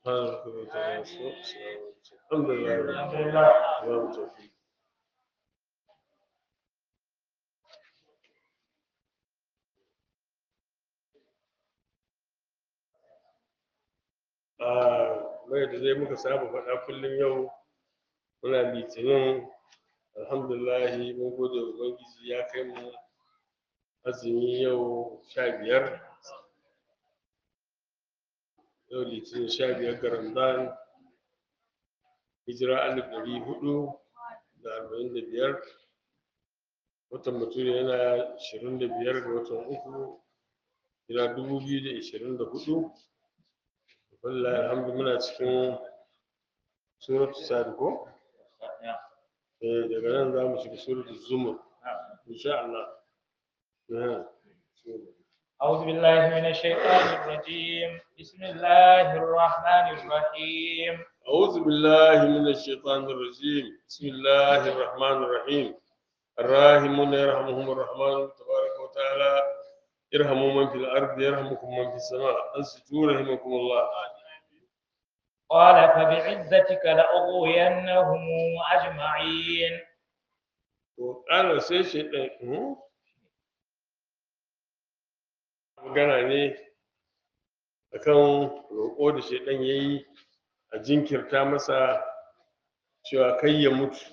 الحمد لله رب العالمين mai da zai muka saba faɗa kullum yau muna litinin alhamdulillahi mun gode wa ubangiji ya kai mu azumi yau sha biyar yau litinin sha biyar ga ramadan hijira alif ɗari hudu da arba'in da biyar watan bature yana ashirin da biyar ga watan uku hijira dubu biyu da ashirin da hudu wallahi alhamdu muna cikin suratu sad ko eh daga nan za mu shiga suratu zumur insha Allah أعوذ بالله من الشيطان الرجيم بسم الله الرحمن الرحيم أعوذ بالله من الشيطان الرجيم بسم الله الرحمن الرحيم الراحمون يرحمهم الرحمن تبارك وتعالى ارحموا من في الأرض يرحمكم من في السماء أنصتوا رحمكم الله قال فبعزتك لأغوينهم أجمعين وقال سي شيطان magana ne akan roƙo da shaidan ya yi a jinkirta masa cewa kai ya mutu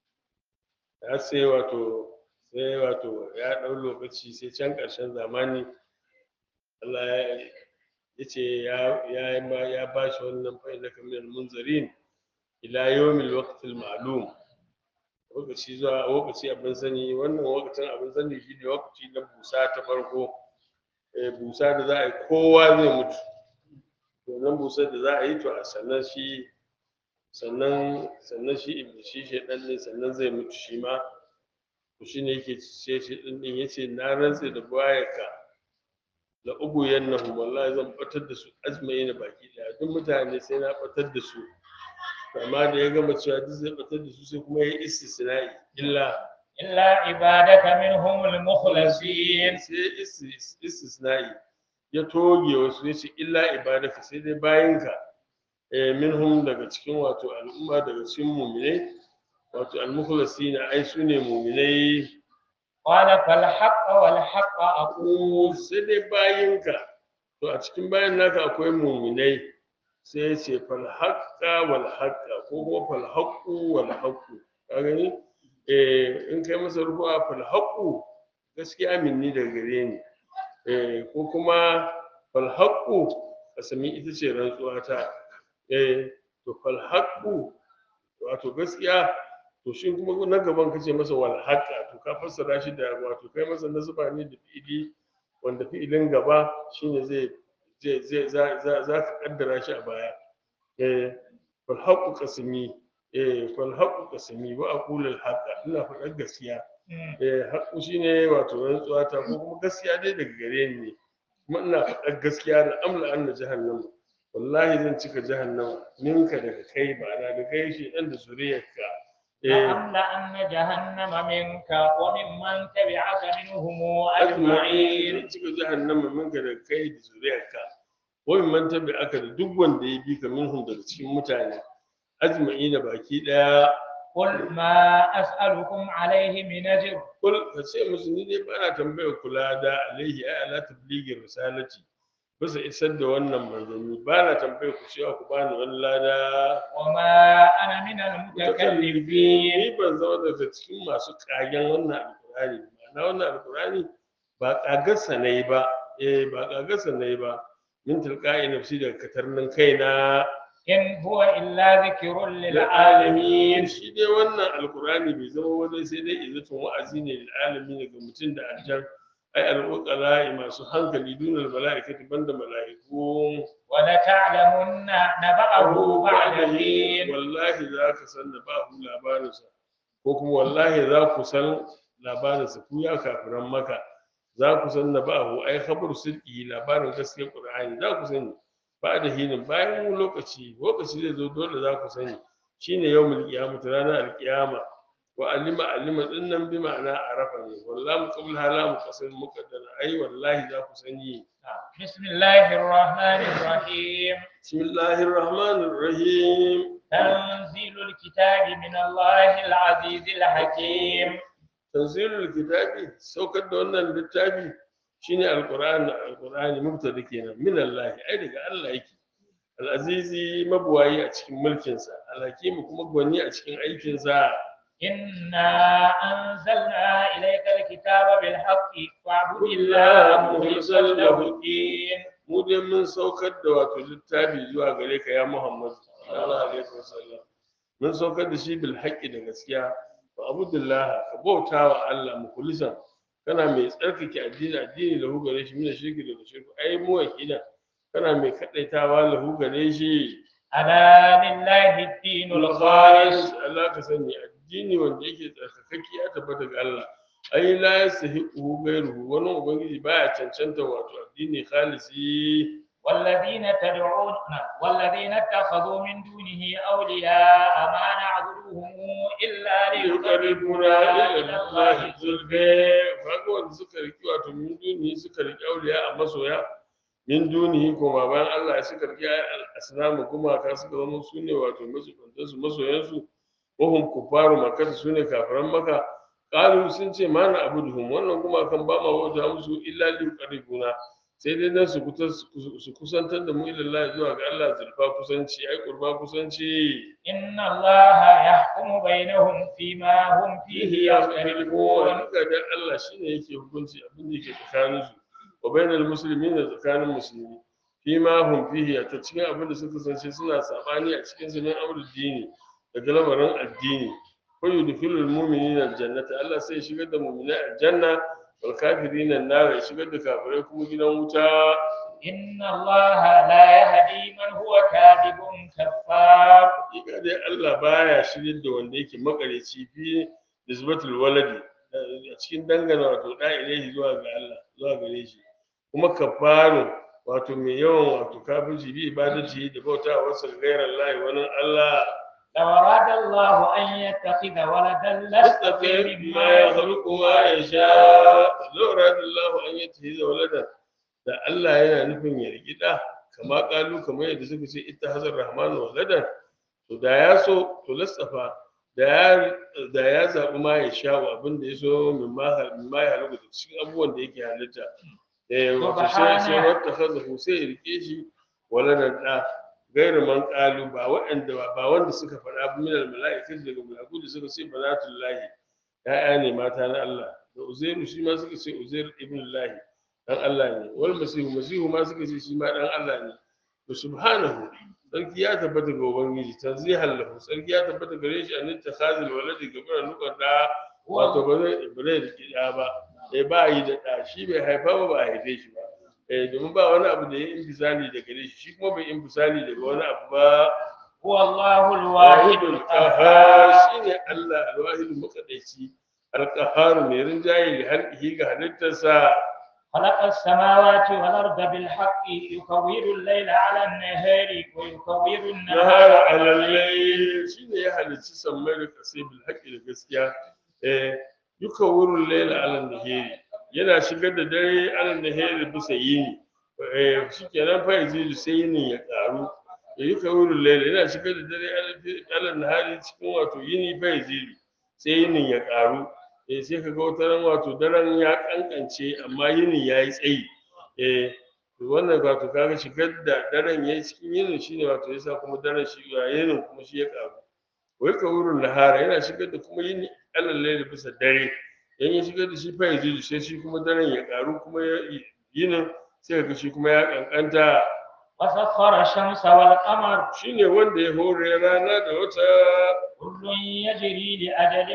ya sai wato sai wato ya ɗau lokaci sai can ƙarshen zamani Allah ya ce ya ba shi wannan fa'in na kamar munzarin ila yawmil waqtil ma'lum lokaci zuwa lokaci abin sani wannan lokacin abin sani shi ne lokaci na busa ta farko busa da za a yi kowa zai mutu wannan busar da za a yi to a sannan shi sannan sannan shi shi shedan ne sannan zai mutu shi ma to shi ne yake ce shi din din yace na rantse da bayaka la ugu yannahu wallahi zan batar da su azmai na baki daya duk mutane sai na batar da su amma da ya gama cewa duk zai batar da su sai kuma ya istisna'i illa إلا عبادك منهم المخلصين sai istisna'i ya toge wasu ya ce illa ibadaka sai dai bayinka eh minhum daga cikin wato al'umma daga cikin mu'minai wato al-mukhlasina ai su ne mu'minai قال فالحق والحق أقول sai dai bayinka to a cikin bayin naka akwai mu'minai sai ya ce fal haqqa wal haqqa ko kuma fal haqqu wal haqqu ka gani eh in kai masa rubu'a fal haqqu gaskiya minni daga gare ni eh ko kuma fal haqqu kasami ita ce rantsuwa ta eh to fal haqqu wato gaskiya to shi kuma na gaban kace masa wal haqqa to ka fassara shi da wato kai masa nasaba ne da fi'ili wanda fi'ilin gaba shine zai zai zai za za ka kaddara shi a baya eh fal haqqu qasmi eh fal haqqu qasmi wa aqulu al haqqa ina faɗar gaskiya eh haqqu shine wato rantsuwa ta ko kuma gaskiya dai daga gare ni ne kuma ina faɗar gaskiya da amla anna jahannama wallahi zan cika jahannama ninka daga kai ba na da kai shi dan da zuriyarka eh لأملأن جهنم منك وممن تبعك منهم ajma'in أجمعين zan cika jahannama minka daga kai da zuriyarka wai man tabi aka da duk wanda ya bi ka minhum daga cikin mutane ajma'ina baki daya قل ما أسألكم عليه من أجر kul ka ce musu ni dai bana tambayar kula da alaihi ai ala tabligir risalati bisa isar da wannan manzanni bana tambayar ku cewa ku bani wani lada وما أنا من المتكلفين ni ban zama daga cikin masu kagen wannan alkurani ma'ana wannan alkurani ba kagarsa na yi ba eh ba kagarsa na yi ba min tilqa'i nafsi daga katarnin kaina إن هو إلا ذكر lil'alamin للعالمين shi dai wannan alkurani bai zama wajen sai dai izatun wa'azi ne lil'alamin ga mutum da aljan ai al'uqala'i masu hankali dunal mala'ikati banda mala'iku ولتعلمن نبأه بعد حين wallahi za ka san da ba ku labarinsa ko kuma wallahi za ku san labarinsa ku ya kafiran maka za ku san da ba ku ai khabar sirki labarin gaskiyar qur'ani za ku sani ba da hinin bayan wani lokaci lokaci zai zo dole za ku sani shine yawmul qiyamah ranar alqiyama wa alima alima din nan bi ma'ana arafa ne wallahi qabl hala muqassir muqaddara ai wallahi za ku sani بسم الله الرحمن الرحيم bismillahir rahmanir rahim تنزيل الكتاب من الله العزيز الحكيم tanzilul kitabi saukar da wannan littafi shine alqur'ani alqur'ani mubtada kenan min Allah ai daga Allah yake al-azizi mabuwayi a cikin mulkin sa al-hakim kuma gwani a cikin aikin sa إنا أنزلنا إليك الكتاب بالحق فاعبد الله مخلصا له الدين mu dai mun saukar da wato littafi zuwa gare ka ya Muhammad sallallahu alaihi wasallam mun saukar da shi bil haqqi da gaskiya fa abudullah ka bauta wa Allah mukhlisan kana mai tsarkake addini addini lahu gare shi mina shirki daga shirku ai mu wakila kana mai kadaitawa lahu gare shi ألا لله الدين الخالص Allah ka sani addini wanda yake tsarkakaki ya tabbata ga Allah ai la yasahiqu ghayruhu wani ubangiji baya cancanta wato addini khalisi والذين تدعون والذين اتخذوا من دونه أولياء ما نعبدهم إلا ليقربونا إلى الله zulfe kaga wanda suka riki wato min dunihi suka riki auliya a masoya min dunihi kuma bayan Allah ya suka riki asnamu kuma ka suka zama su ne wato masoyansu su masoyansu wahum kufaru makka su ne kafiran maka qalu sun ce ma na abuduhum wannan kuma kan ba ma wata musu illa li yuqarribuna sai dai dan su kuta- su kusantar da mu ila Allah zuwa ga Allah zulfa kusanci ai qurba kusanci إن الله يحكم بينهم فيما هم فيه يختلفون Wanda da Allah shine yake hukunci abin da yake tsakanin su wa bainal muslimin da tsakanin musulmi fi ma hum fihi ta cikin abin da suka kasance suna sabani a cikin su min amrul dini daga lamarin addini ko yudkhilul mu'minina aljannata Allah sai ya shigar da mu'minai aljanna wal kafirina an-nar ya shigar da kafirai kuma gidan wuta إن الله لا يهدي من هو كاذب كفار hakika dai Allah baya shirin da wanda yake makareci fi nisbatul waladi a cikin dangana wato da ilaihi zuwa ga Allah zuwa gare shi kuma kafaru wato mai yawan wato kafirci bi ibadati da bauta wasu gairar Allah wani Allah لو أراد الله أن يتخذ ولدا لاصطفى yastafi مما ma ya يخلق khluqu ma yasha law radallahu an yatahiza waladan da Allah yana nufin ya riki da kama kalu kamar yadda suka ce ita hazar rahmanu waladan to da ya so to lasafa da ya da ya zabi ma ya sha abin da ya so min ma min ma ya halitta cikin abubuwan da yake halitta eh wato sai sai wata hazafu sai ya rike shi waladan da gairu man qalu ba waɗanda ba wanda suka faɗa min al mala'ikatu daga mala'iku da suka ce banatullahi ya'ya ne mata na Allah da uzairu shi ma suka ce uzair ibn lahi dan Allah ne wal masihu masihu ma suka ce shi ma dan Allah ne to subhanahu sarki ya tabbata ga ubangiji tanzihan lahu sarki ya tabbata gare shi an takhazil waladi gabara nukar da wato ba zai ba zai riki da ba eh ba yi da da shi bai haifa ba ba a haife shi ba eh domin ba wani abu da ya infisali da gare shi shi kuma bai infisali daga wani abu ba هو الله الواحد wahidul القهار qahhar shine Allah alwahidul muqaddasi alqahhar mai rinjaye da halqihi ga halittarsa خلق السماوات والأرض بالحق يكور الليل على النهار ويكور النهار nahara alallai shine ya halicci sammai da kasai bil haqqi da gaskiya eh yuka wurul layla ala nahiri yana shigar da dare ala nahiri bisa yini eh shikenan fa yazidu sai yinin ya karu ya yuka wurul layla yana shigar da dare ala- ala nahari cikin wato yini fa yazidu sai yinin ya karu eh sai kaga wata ran wato daren ya kankance amma yinin yayi tsayi eh to wannan wato kaga shigar da daren yayi cikin yinin shine wato yasa kuma daren shi ya yinin kuma shi ya karu wai ka wurin nahara yana shigar da kuma yini alal layli bisa dare dan ya shigar da shi fa yaji sai shi kuma daren ya karu kuma ya- yinin sai kaga shi kuma ya kankanta وسخر الشمس والقمر shine wanda ya hore rana da wata كل يجري لأجل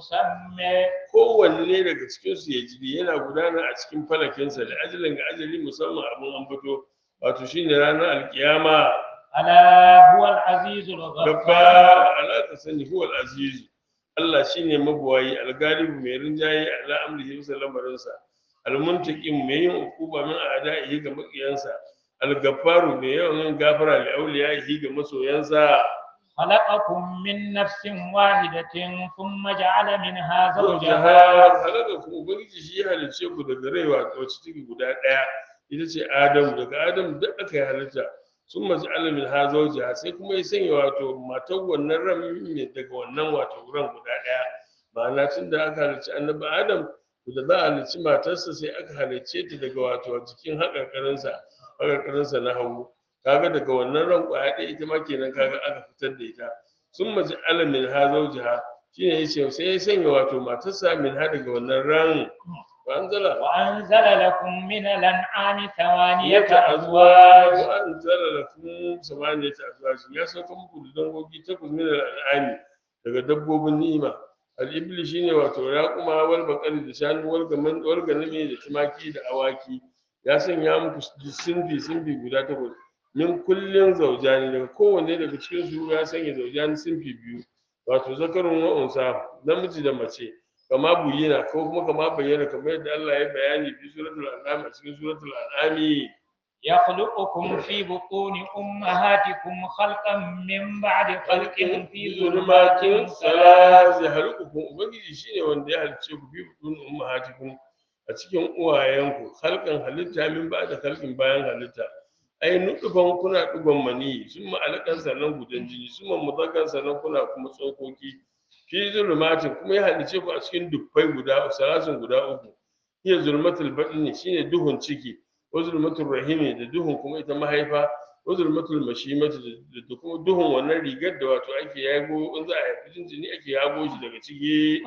مسمى kowanne daga cikinsu ya jiri yana gudana a cikin falakinsa da ajalin ga ajali musamman abin ambato wato shine ranar alkiyama ألا هو العزيز gaba الغفار alaka sani huwal azizu Allah shine mabuwayi algalibu mai rinjaye ala amrihi bisa lamarinsa almuntaqim mai yin hukuma min a'da'ihi ga makiyansa algaffaru mai yawan yin gafara li awliyaihi ga masoyansa خلقكم من نفس واحدة ثم جعل منها jaha زوجها halaka ku ubangiji shi ya halicce ku daga rai wato wacce take guda ɗaya ita ce adamu daga adamu duk aka yi halitta sun maji alamin ha zaujiha sai kuma ya sanya wato matar wannan ran mai daga wannan wato ran guda ɗaya ma'ana tun da aka halicci annabi adam to da za a halicci matarsa sai aka halicce ta daga wato jikin haƙarƙarinsa haƙarƙarinsa na hagu kaga daga wannan ran ƙwaya ɗaya ita ma kenan kaga aka fitar da ita sun maji alamin ha zaujiha shine yace sai ya sanya wato matarsa min ha daga wannan ran wa anzala وأنزل لكم من الأنعام ثمانية yata azwaj أزواج wa anzala lakum samaniyata azwaj ya sauka muku da dangogi takwas min al'ami daga dabbobin ni'ima al-ibli shine wato raquma wal baqari da shanu wal gaman wal ganami da tumaki da awaki ya sanya muku sinfi sinfi guda takwas min kullin zaujani daga kowanne daga cikin su ya sanya zaujani sinfi biyu wato zakarun wa unsa namiji da mace kama buyina ko kuma kama bayyana kamar yadda Allah ya bayani fi suratul an'am a cikin suratul an'am يخلقكم في بطون أمهاتكم خلقا من بعد خلق في ظلمات ظلمات salas ya halkukum ubangiji shine wanda ya halice ku bi butun ummahatikum a cikin uwayenku halkan halitta min ba da halkin bayan halitta ai nutufan kuna digon mani sun ma'alakan sannan gudan jini sun mudakkan sannan kuna kuma tsokoki fi zulumatin kuma ya halice ku a cikin dubbai guda salasin guda uku iya zulmatul batni shine duhun ciki wa zulmatul rahimi da duhun kuma ita mahaifa wa zulmatul mashimati da da kuma duhun wannan rigar da wato ake yago in za a haifi jinjini ake yago shi daga ciki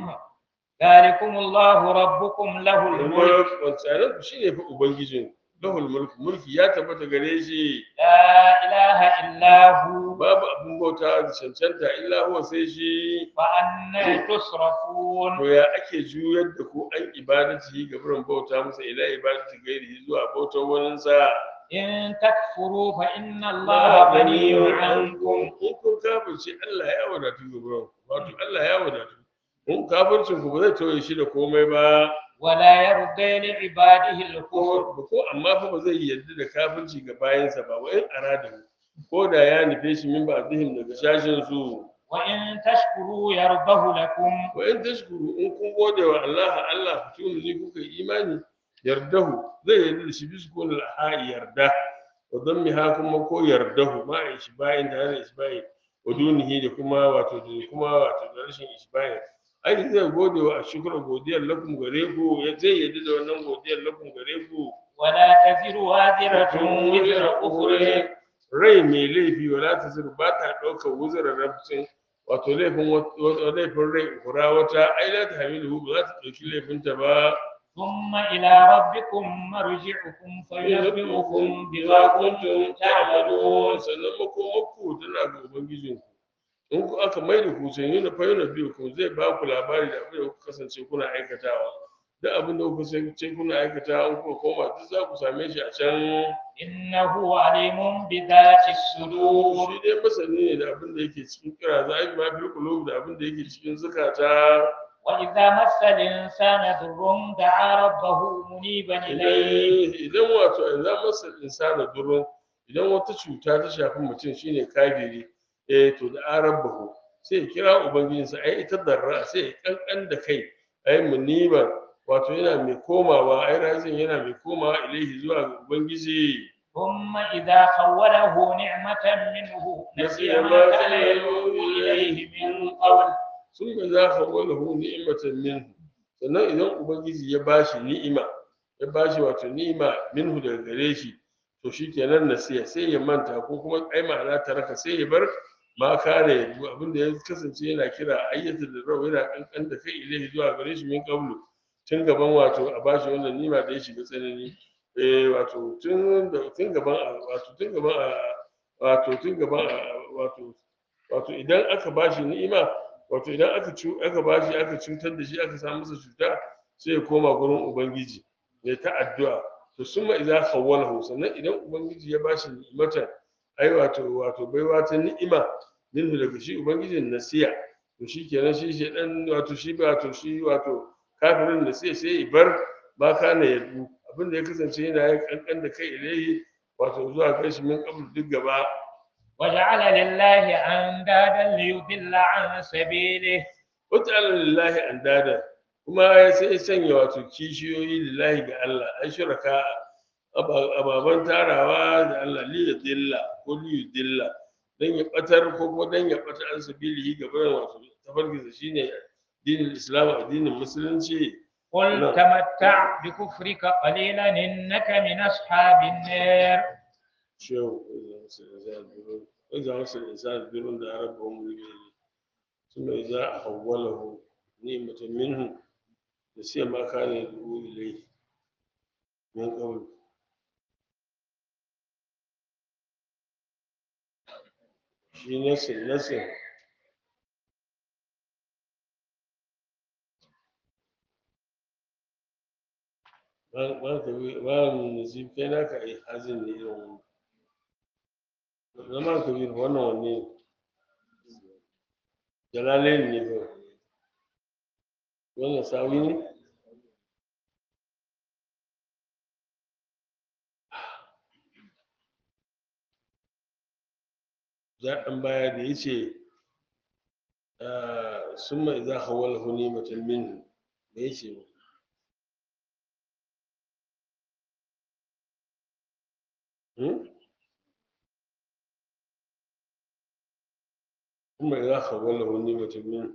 ذلكم الله ربكم له الملك mulk wancan shi ne fa ubangijin lahul mulk mulki ya tabbata gare shi لا إله إلا هو babu abin bauta da cancanta illa huwa sai shi فأنا تصرفون to ya ake juyar da ku an ibadati ga burin bauta masa ila ibadati gairi zuwa bautar wani sa إن تكفروا فإن الله غني عنكم in kun kafirce Allah ya wadatu ga burin wato Allah ya wadatu in kafircin ku ba zai tauye shi da komai ba ولا يرضي لعباده الكفر ko ko amma fa ba zai yarda da kafirci ga bayansa ba wa in arada ko da ya nufe shi min ba zihim daga shashin su وإن تشكروا يرضه لكم wa in tashkuru in kun gode wa Allah Allah fitunu ni kuka yi imani yardahu zai yarda da shi bisu ko ha yarda wa dammi ha kuma ko yardahu ma a ishbahin da hana ishbahin wa dunihi da kuma wato da kuma wato da rashin ishbahin ai zai gode wa shukra godiyar lakum gare ku ya zai yarda da wannan godiyar lakum gare ku ولا تزر وازرة وزر أخرى rai mai laifi wala ta zuru ba ta ɗaukar wuzurar rabcin wato laifin wat- laifin rai kura wata ai la ta hamilu ba za ta ɗauki laifinta ba ثم إلى ربكم مرجعكم فينبئكم بما كنتم تعملون sannan makomakku tana ga ubangijinku in ku aka mai da ku sai na fayyana biyu ku zai ba ku labari da abin da kuka kasance kuna aikatawa duk abin da kuka kasance kuna aikatawa in kuka koma duk za ku same shi a can إنه عليم بذات الصدور shi dai masani ne da abin da yake cikin kira za a yi mafi kulub da abin da yake cikin zukata وإذا مس الإنسان ضر دعا ربه منيبا إليه idan idan wato idan masa insana durun idan wata cuta ta shafi mutum shine kafiri eh to da arabahu sai ya kira ubangijinsa ai ita darra sai ya kankan da kai ai muniban wato yana mai komawa ai razin yana mai komawa ilaihi zuwa ga ubangiji ثم إذا خوله نعمة منه نسي ما كان يدعو إليه من قبل sun ga za ka wala hu ni'imatan minhu sannan idan ubangiji ya bashi ni'ima ya bashi wato ni'ima minhu daga gare shi to shikenan nasiya sai ya manta ko kuma ai ma'ana taraka sai ya bar ma kare ya du abin da ya kasance yana kira ayyata da rau yana kankan da kai ilahi zuwa gare shi min qablu tun gaban wato a bashi wannan ni'ima da ya shiga tsanani eh wato tun da tun gaban a- wato tun gaban a- wato tun gaban a- wato wato idan aka bashi ni'ima wato idan aka cu aka bashi aka cutar da shi aka samu masa cuta sai ya koma gurin ubangiji ya ta addu'a to summa idza khawwalahu sannan idan ubangiji ya bashi ni'imatan ai wato wato baiwa ta ni'ima minhu daga shi ubangijin nasiya to shi kenan shi shi dan wato shi wato shi wato kafirin da sai sai ya bar ba kana yadu abinda ya kasance yana ya kankan da kai ilahi wato zuwa kai shi min qabl duk gaba وجعل لله أندادا ليضل عن سبيله wata lillahi andada kuma ya sai ya sanya wato kishiyoyi lillahi ga Allah an shiraka ababen tarawa da Allah li dilla ko li dilla dan ya batar ko kuma dan ya batar an sabilihi ga bayan wato tafarkinsa shine dinin islam addinin musulunci قل نعم. تمتع بكفرك قليلا إنك من أصحاب النار shehu إذا وصل الإنسان birrun da rabbahu mulki ثم إذا حوله نعمة منه نسي ما كان يدعو إليه من قبل shi nasin nasin ba ka bi ba mu nasib kai naka ai hazin ne irin wannan zama ka bi wannan wanne jalalain ne ba wannan sawi ne zaɓen baya da ya ce sun mai za a wala huni mutum min da ya ce sun mai za a wala huni mutum min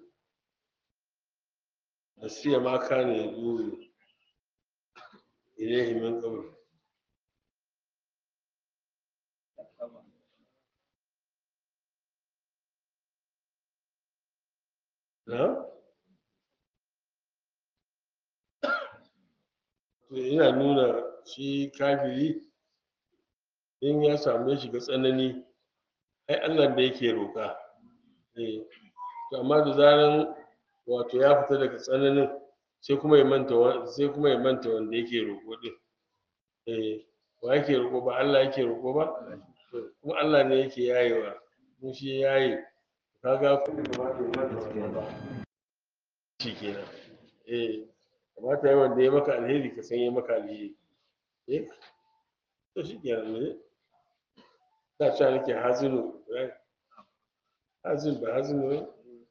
da siya ma kane ya duri ilaihi min qabl na to yana nuna shi kafiri in ya samu shiga tsanani ai Allah da yake roƙa eh to amma da zaran wato ya fita daga tsananin sai kuma ya manta wa- sai kuma ya manta wanda yake roƙo din eh wa yake roƙo ba Allah yake roƙo ba To, kuma Allah ne yake yayewa kuma shi ya yaye kaga kuma ba ta manta wannan ba shi kenan eh kamata yi wanda ya maka alheri ka san ya maka alheri eh to shi kenan ne da cewa nake hazinu eh, hazin ba hazinu ne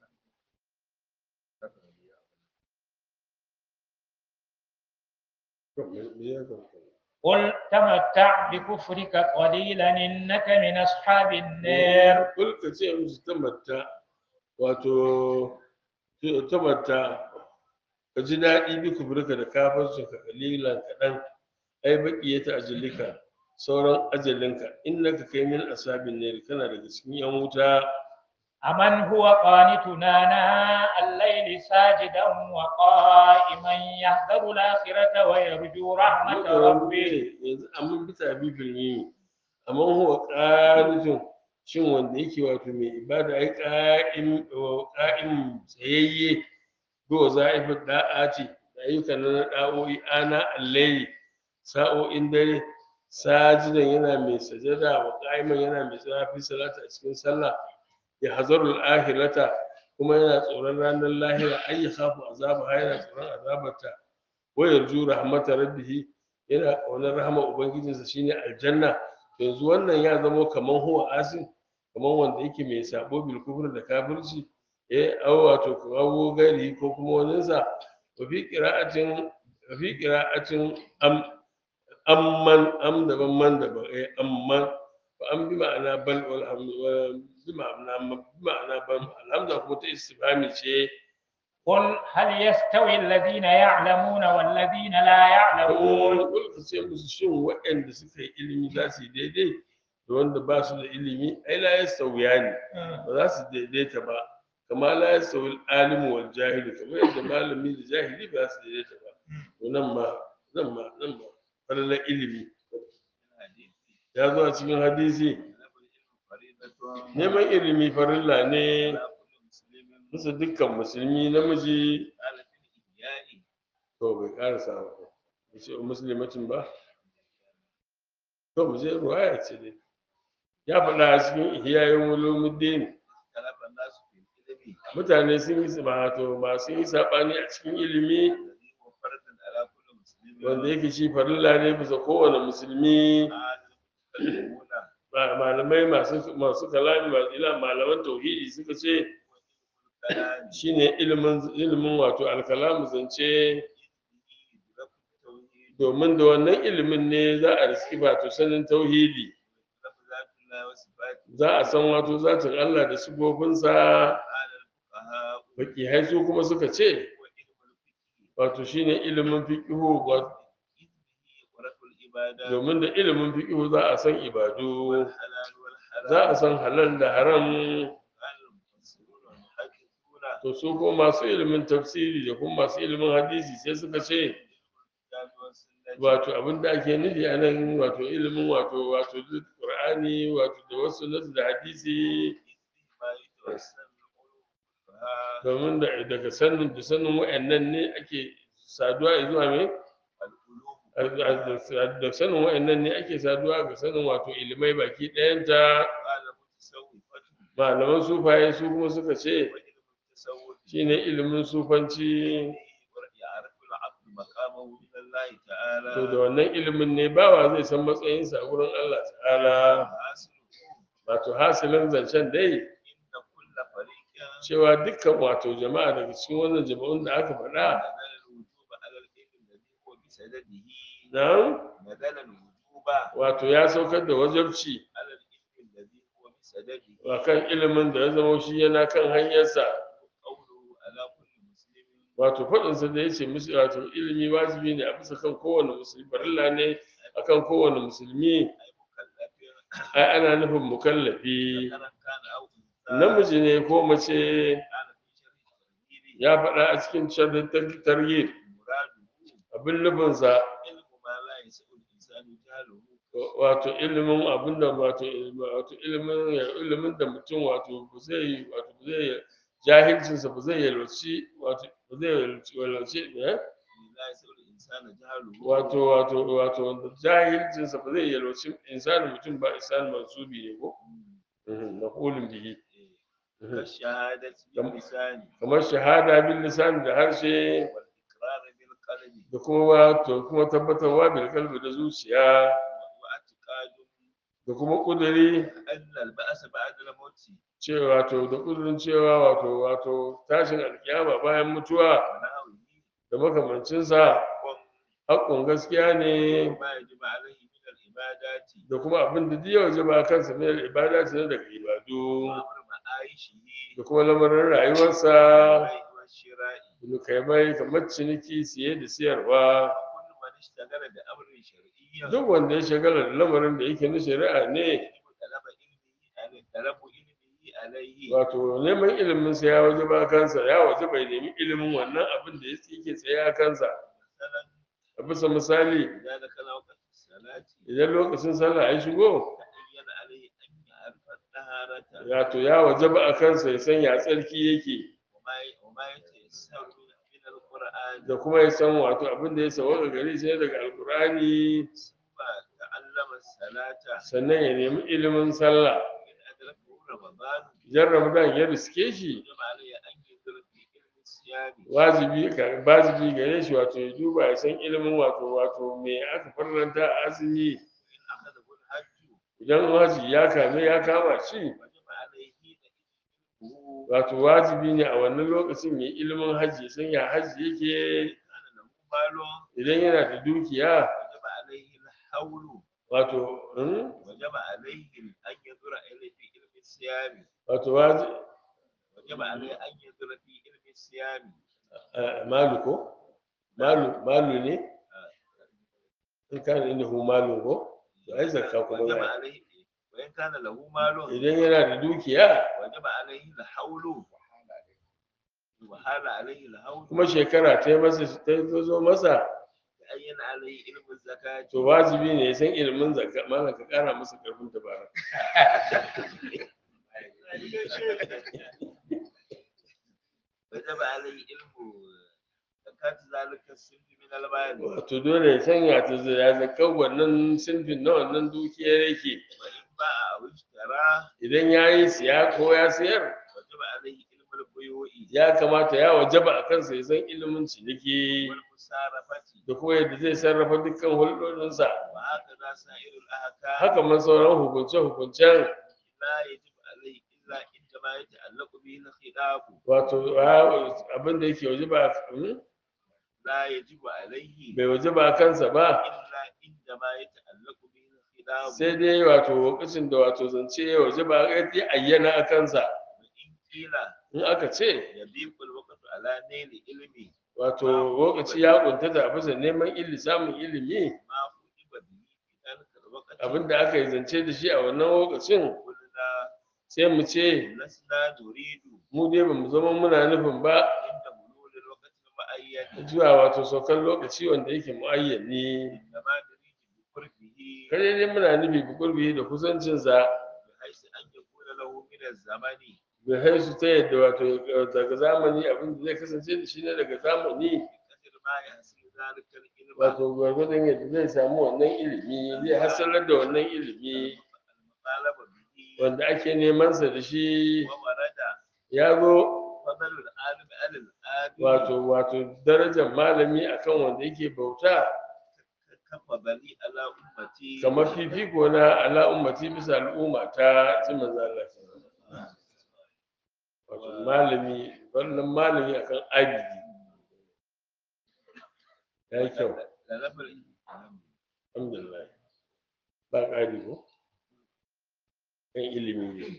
to me me ya ga قل تمتع بكفرك قليلا إنك من أصحاب النار kul ka ce musu tamatta wato tamatta ka ji daɗi bi kuburka da kafarsu ka kalilan kaɗan ai baƙi ya ta ajalika sauran ajalinka innaka kai min asabin ne kana daga cikin yan wuta أمن هو قانتنا آناء الليل ساجدا وقائما يحذر الآخرة ويرجو رحمة ربه yanzu amma bisa bibin yi amma huwa ƙarijin shin wanda yake wato mai ibada ai ƙa'im ƙa'im tsayayye ko za'ifin da'a ce da ayyukan na da'o'i ana allahi sa'o'in dare sajidan yana mai sajada wa qa'iman yana mai tsafi salata a cikin sallah ya hazarul ahirata kuma yana tsoron ranar lahira ay yakhafu azaba yana tsoron azabarta wa yarju rahmatar rabbih yana ƙaunar rahama ubangijinsa shine aljanna yanzu wannan ya zamo kaman huwa asin kaman wanda yake mai sabo bil kufr da kafirci eh aw wato kawo gari ko kuma waninsa wa fi qira'atin wa fi qira'atin am amman am daban man daban eh amman fa am bi ma'ana bal wal hamdu wa bi ma'ana bi ma'ana bal alhamza kuma ta istifhami ce قل هل يستوي الذين يعلمون والذين لا يعلمون Kul ka ce musu shin waɗanda suka yi ilimi za su yi daidai da wanda ba su da ilimi ai la ya sauya ne ba za su daidaita ba kama la ya sauyi alimu wal jahili kamar yadda malami da jahili ba su daidaita ba to nan ma nan ma nan ma falalar ilimi ya zo a cikin hadisi neman ilimi farilla ne bisa dukkan musulmi namiji to bai karasa ba ya ce musulmatin ba to mu je ruwaya ce dai ya faɗa a cikin ihyayin ulumuddin mutane sun yi ba to ba sun yi saɓani a cikin ilimi wanda yake shi farilla ne bisa kowane musulmi ma- malamai masu masu kalami masu ila malaman tauhidi suka ce الكلام shine ilimin ilimin wato alkalamu zance يدرك التوحيد domin da wannan ilimin ne za a riski wato sanin tauhidi يدرك ذات الله وصفاته za a san wato zatin Allah da sifofinsa قال الفقهاء fakihai su kuma suka ce وعلم الفقه wato shine ilimin fiqihu wato إذ به ورث العبادات domin da ilimin fiqihu za a san ibadu والحلال والحرام za a san halal da haram قال المفسرون والمحدثون to su kuma masu ilimin tafsiri da kuma masu ilimin hadisi sai suka ce الكتاب والسنة wato abin da ake nufi a nan wato ilimin wato wato duk qur'ani wato da wasu nasu da hadisi ما يتوسل القلوب فها domin da daga sanin da sanin wa'annan ne ake saduwa zuwa me القلوب da sanin wa'annan ne ake saduwa ga sanin wato ilimai baki ɗayanta قال متصوفة malaman sufaye su kuma suka ce وعلم التصوف shine ilimin sufanci يعرف العبد مقامه من الله تعالى to da wannan ilimin ne bawa zai san matsayinsa a gurin Allah ta'ala حاصله wato hasilin zancen dai إن كل فريق cewa dukkan wato jama'a daga cikin wannan jama'un da aka faɗa نزل الوجوب على العلم الذي هو بسدده nan نزل الوجوب wato ya saukar da wajabci على العلم الذي هو بسدده a kan ilimin da ya zama shi yana kan hanyarsa قوله على كل مسلم wato faɗinsa da ya ce musu wato ilimi wajibi ne a bisa kan kowane musulmi farilla ne a kan kowane musulmi أي مكلف ai ana nufin mukallafi ذكرا كان أو أنثى namiji ne ko mace كان في شر التغيير ya faɗa a cikin sharrin targhib مراده abin nufinsa علم ما لا يسع الإنسان جهله wato ilimin abin da wato wato ilimin ilimin da mutum wato ba zai wato ba zai jahilcinsa ba zai yalwaci wato ba zai yalwaci yalwaci eh? لا يسع الإنسان جهله wato wato wato wanda jahilcinsa ba zai yalwaci insani mutum ba insani mansubi ne ko maqulun bihi Mhm. كالشهادة باللسان kamar shahada bil lisan da harshe والإقرار بالقلب da kuma wato kuma tabbatarwa bil qalbi da zuciya واعتقاد da kuma kuduri أن البأس بعد الموت cewa wato da kudurin cewa wato wato tashin alkiyama bayan mutuwa ونحوه da makamancinsa haƙƙun gaskiya ne وما يجب عليه من العبادات da kuma abin da duk ya wajaba kansa ne ibada ce daga ibadu وأمر معايشه da kuma lamarin rayuwarsa والبيع والشراء da kai mai kamar ciniki siye da siyarwa وكل من اشتغل بأمر شرعي duk wanda ya shagala da lamarin da yake na shari'a ne طلب علمه عليه طلب علمه عليه wato neman ilimin sa ya wajaba kansa ya wajaba ya nemi ilimin wannan abin da yake tsaye a kansa مثلا a bisa misali إذا دخل وقت الصلاة idan lokacin sallah ya shigo تعين عليه أن يعرف الطهارة wato ya wajaba a kansa ya san ya tsarki yake وما وما يتيسر من القرآن da kuma ya san wato abin da ya sauka gare shi daga alkur'ani ثم تعلم الصلاة sannan ya nemi ilimin sallah إن أدركه رمضان idan ramadan ya riske shi وجب عليه أن ينظر في علم الصيام wajibi ka wajibi gare shi wato ya duba ya san ilimin wato wato me aka farlanta a azumi وإن أخذه الحج idan haji ya kame ya kama shi وجب عليه علمه wato wajibi ne a wannan lokacin ya ilimin haji ya san ya haji yake كان له مال idan yana da dukiya وجب عليه الحول wato hmm? وجب عليه أن ينظر إليه في علم الصيام wato waji وجب عليه أن ينظر في علم الصيام eh, malu ko malu malu ne in kana inda hu malu ko to ai zakka kuma وجب za عليه وإن كان له مال idan yana da dukiya وجب عليه الحول وحال عليه الحول kuma shekara ta yi masa ta zo masa تعين عليه علم الزكاة to wajibi ne ya san ilimin zakka malam ka kara masa karfin dabara وجب عليه علم زكاة ذلك السن من المال wato dole ya sanya ta ya zakka wannan sinfin na wannan dukiyar yake وإن باع أو اشترى idan ya yi siya ko ya sayar وجب عليه علم البيوع ya kamata ya wajaba a kansa ya san ilimin ciniki والمصارفة da kuma yadda zai sarrafa dukkan hulɗoɗinsa وهكذا سائر الأحكام haka man sauran hukunce-hukuncen لا يجب عليه إلا عندما يتعلق به الخلاف wato a- abin da yake waje ba لا يجب عليه bai waje ba kansa ba إلا عندما يتعلق به الخلاف sai dai wato lokacin da wato zance ya waje ba ya ayyana a kansa وإن قيل in aka ce يضيق الوقت على نيل علمه wato lokaci ya kuntata a bisa neman ilimi samun ilimi ما خطب به في ذلك الوقت abinda aka yi zance da shi a wannan lokacin قلنا sai mu ce لسنا نريد mu dai ba mu zama muna nufin ba عند بلوغ الوقت المعين zuwa wato saukan lokaci wanda yake muayyani إنما نريد بقربه kare dai muna nufi bukurbi da kusancinsa بحيث أن يكون له من الزمن bai haisu ta yadda wato daga zamani abin da zai kasance da shi ne daga zamani بقدر ما يحصل ذلك العلم wato gwargwadon yadda zai samu wannan ilimi zai hasalar da wannan ilimi المطالب به wanda ake neman sa da shi وورد ya zo فضل العالم على العالم wato wato darajar malami akan wanda yake bauta كفضلي على أمتي kamar fifiko na ala ummati bisa al'umma ta ji manzo Allah wato malami wannan malami akan abidi ya yi kyau لنفر alhamdulillah ba ƙari ko kan ilimi ne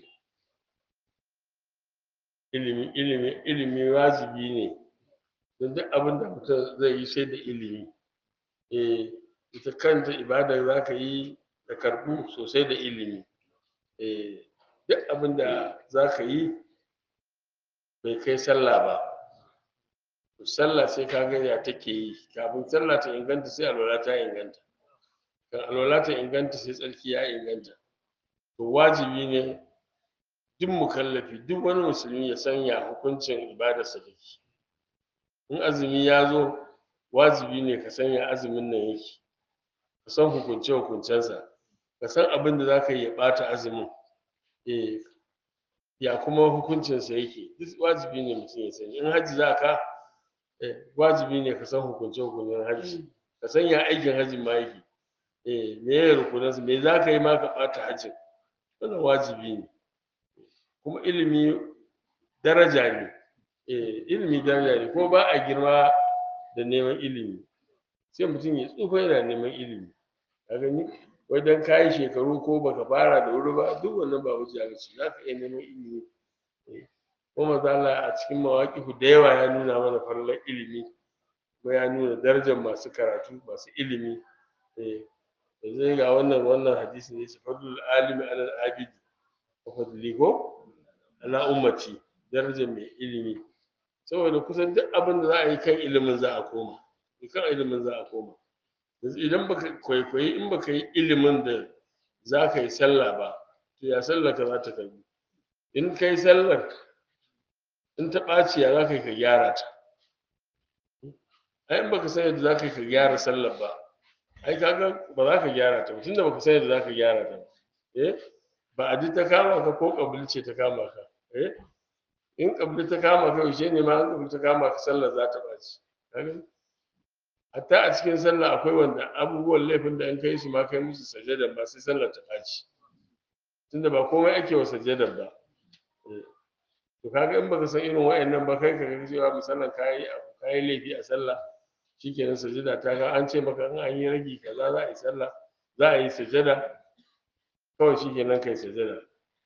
ilimi ilimi ilimi wajibi ne don duk abin da mutum zai yi sai da ilimi eh ita kanta ibada za ka yi da karɓu sosai da ilimi eh duk abin da za ka yi bai kai sallah ba to sallah sai ka ga ya take yi kafin sallah ta inganta sai alwala ta inganta kan alwala ta inganta sai tsarki ya inganta to wajibi ne duk mukallafi duk wani musulmi ya sanya hukuncin ibadarsa take in azumi ya zo wajibi ne ka sanya azumin nan yake ka san hukunce hukuncensa ka san abin da za ka yi ya ɓata azumin eh ya kuma hukuncinsa yake duk wajibi ne mutum ya sani in hajji za ka eh, wajibi ne ka san hukunce hukuncen hajji ka san ya aikin hajji ma yake eh me ya rukunansa me za ka yi ma ka ɓata hajjin wannan wajibi ne kuma ilimi daraja ne eh ilimi daraja ne kuma ba a girma da neman ilimi sai mutum ya tsufa yana neman ilimi ka gani wai dan kayi shekaru ko baka fara da wuri ba duk wannan ba wuce ga ce za ka iya neman ilimi Eh, kuma manzo Allah a cikin mawaƙifu da yawa ya nuna mana farlan ilimi kuma ya nuna darajar masu karatu masu ilimi eh yanzu ga wannan wannan hadisi ne fadlul alimi alal abidi wa fadli ko ala ummati darajar mai ilimi saboda kusan duk abin da za a yi kan ilimin za a koma kan ilimin za a koma yanzu idan baka kwaikwayi in baka yi ilimin da za ka yi sallah ba to ya sallar ka za ta karbi in ka yi sallar in ta ɓaci ya za ka yi ka gyara ta ai in baka san yadda za ka yi ka gyara sallar ba ai kaga ba za ka gyara ta ba tunda baka san yadda za ka gyara ta ba eh ba a ji ta kama ka ko kabili ce ta kama ka eh in kabili ta kama ka yaushe ne ma in kabili ta kama ka sallar za ta ɓaci kaga hatta a cikin sallah akwai wanda abubuwan laifin da in kai su ma kai musu sajada ba sai sallar ta ɓaci tunda ba komai ake wa sajadar ba Eh, to kaga in baka san irin wa'annan ba kai ka ga cewa misalan kayi kayi laifi a sallah shikenan sajada ta ga an ce maka in an yi ragi kaza za a yi sallah za a yi sajada kawai shikenan kai sajada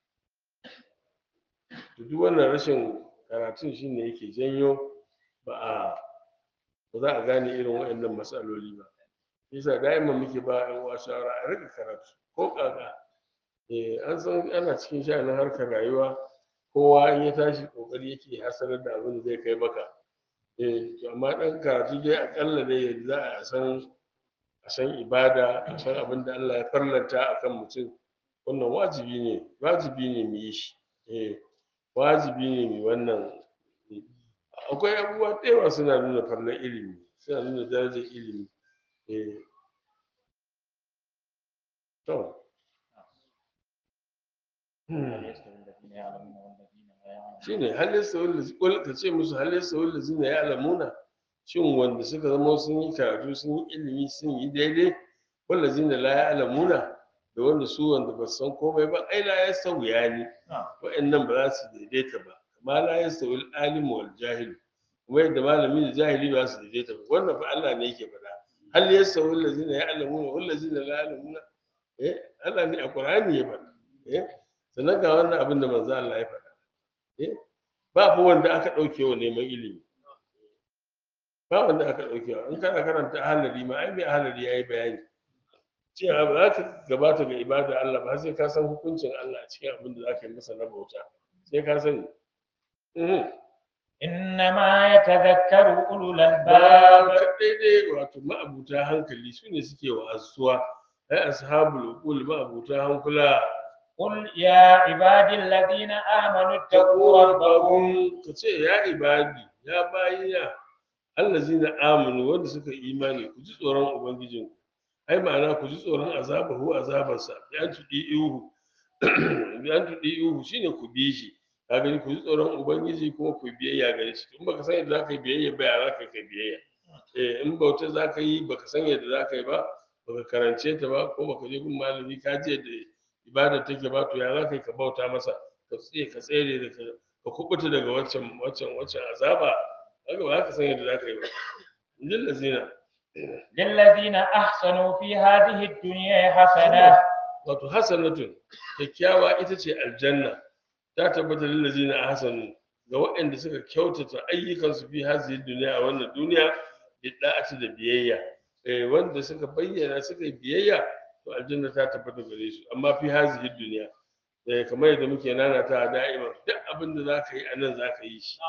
to duk wannan rashin karatun shine yake janyo ba a ba za a gane irin waɗannan matsaloli ba yasa da'iman muke ba yan uwa shawara a rika karatu ko kaka eh an san ana cikin sha'anin harkar rayuwa kowa in ya tashi kokari yake hasarar da abin da zai kai maka eh to amma dan karatu dai akalla dai yadda za a san a san ibada a san abin da Allah ya farlanta akan mutum wannan wajibi ne wajibi ne mu yi shi eh wajibi ne mu wannan akwai abubuwa da yawa suna nuna farlan ilimi suna nuna darajar ilimi eh to هل يستوي الذين يعلمون والذين لا يعلمون shine hal yasawul qul ka ce musu hal yasawul ladzina ya'lamuna shin wanda suka zama sun yi karatu sun yi ilimi sun yi daidai wallazina la ya'lamuna da wanda su wanda ba su san komai ba ai la yastawiya ni wa'annan ba za su daidaita ba kama la yastawi al-alim wal jahil kuma yadda malami da jahili ba su daidaita ba wannan fa Allah ne yake faɗa hal yastawi allazina ya'lamuna wal ladzina la ya'lamuna eh Allah ne a Qur'ani ya faɗa eh sannan ga wannan abin da manzo Allah ya faɗa eh ba fa wanda aka ɗauke wa neman ilimi ba wanda aka ɗauke wa in kana karanta ahalari ma ai mai ahalari ya yi bayani cewa ba za ka gabata ga ibada Allah ba sai ka san hukuncin Allah a cikin abin da za ka yi masa na bauta sai ka sani Mhm. إنما يتذكر أولو ba الألباب kaɗai dai wato ma'abuta hankali su ne suke wa'azuwa ai ashabul uqul ma'abuta hankula قل يا عبادي الذين آمنوا اتقوا ربكم ka ce ya ibadi ya bayina allazina amanu wanda suka yi imani ku ji tsoron ubangijinku ai ma'ana ku ji tsoron azabahu azabarsa bi an tudi ihu bi an tudi ihu shine ku bi shi ka gani ku ji tsoron ubangiji kuma ku yi biyayya gare shi in baka san yadda zaka yi biyayya ba ya zaka kai biyayya eh in bauta zaka yi baka san yadda zaka yi ba baka karance ta ba ko baka je gun malami ka je da ibada take ba to ya zaka yi ka bauta masa ka tsaye ka tsere da ka ka kubuta daga waccan waccan waccan azaba kaga ba ka san yadda zaka yi ba injil lazina للذين أحسنوا في هذه الدنيا حسنة wato hasanatun kyakkyawa ita ce aljanna ta tabbata lil ladina ahsanu ga waɗanda suka kyautata ayyukansu fi hazihi duniya a wannan duniya bi da'ati da biyayya eh wanda suka bayyana suka yi biyayya to aljanna ta tabbata gare su amma fi hazihi duniya eh kamar yadda muke nana ta da'ima duk abin da zaka yi anan zaka yi shi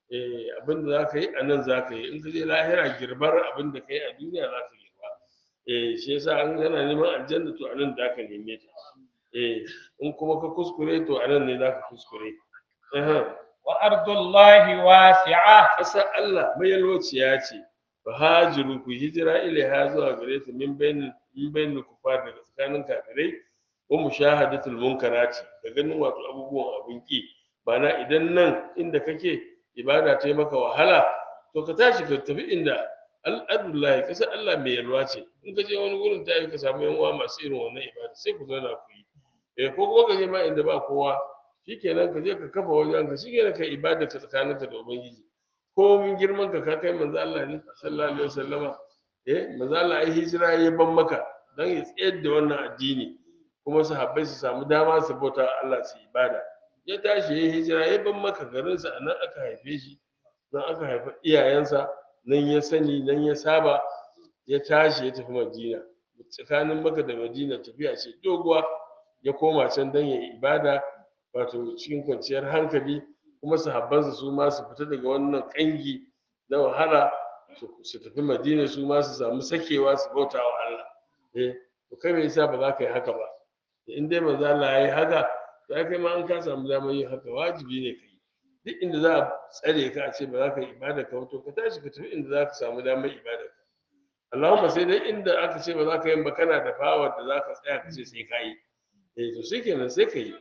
eh abin da zaka yi anan zaka yi in ka je lahira girbar abin da kai a duniya zaka girba eh shi yasa an gana neman aljanna to anan da ka neme ta eh in kuma ka kuskure to anan ne zaka kuskure eh وأرض الله واسعة ƙasar Allah mai yalwaciya ce fa hajiru ku hijira ilaiha zuwa gare ta min bain min bain kufar daga tsakanin kafirai wa mushahadatul munkarati da ganin wato abubuwan abin ki bana idan nan inda kake ibada ta yi maka wahala to ka tashi ka tafi inda al'adullahi ƙasar Allah mai yalwa ce in ka je wani gurin ta yi ka samu yan uwa masu irin wannan ibada sai ku zauna ku yi eh ko kuma ka je ma inda ba kowa shikenan ka je ka kafa wajen ka shikenan ka ibada ka tsakaninka da ubangiji ko min girman ka ka kai manzo Allah ne sallallahu alaihi wasallama eh manzo Allah ai hijira ya ban maka dan ya tsayar da wannan addini kuma sahabbai su samu dama su bauta Allah su ibada ya tashi ya hijira ya ban maka garinsa a nan aka haife shi nan aka haifi iyayensa nan ya sani nan ya saba ya tashi ya tafi madina tsakanin maka da madina tafiya ce doguwa ya koma can don ya yi ibada wato cikin kwanciyar hankali kuma sahabbansa su ma su fita daga wannan kangi na wahala su- su tafi madina su ma su samu sakewa su bauta wa Allah eh to kai me yasa ba za ka yi haka ba in dai manzo Allah ya yi haka to ai kai ma an ka samu damar yin haka wajibi ne ka yi duk inda za a tsare ka a ce ba za ka yi ibada ka ba, to ka tashi ka tafi inda za ka samu damar ibada ka Allahumma sai dai inda aka ce ba za ka yi ba kana da fawar da za ka tsaya ka ce sai ka yi eh to sai kenan sai ka yi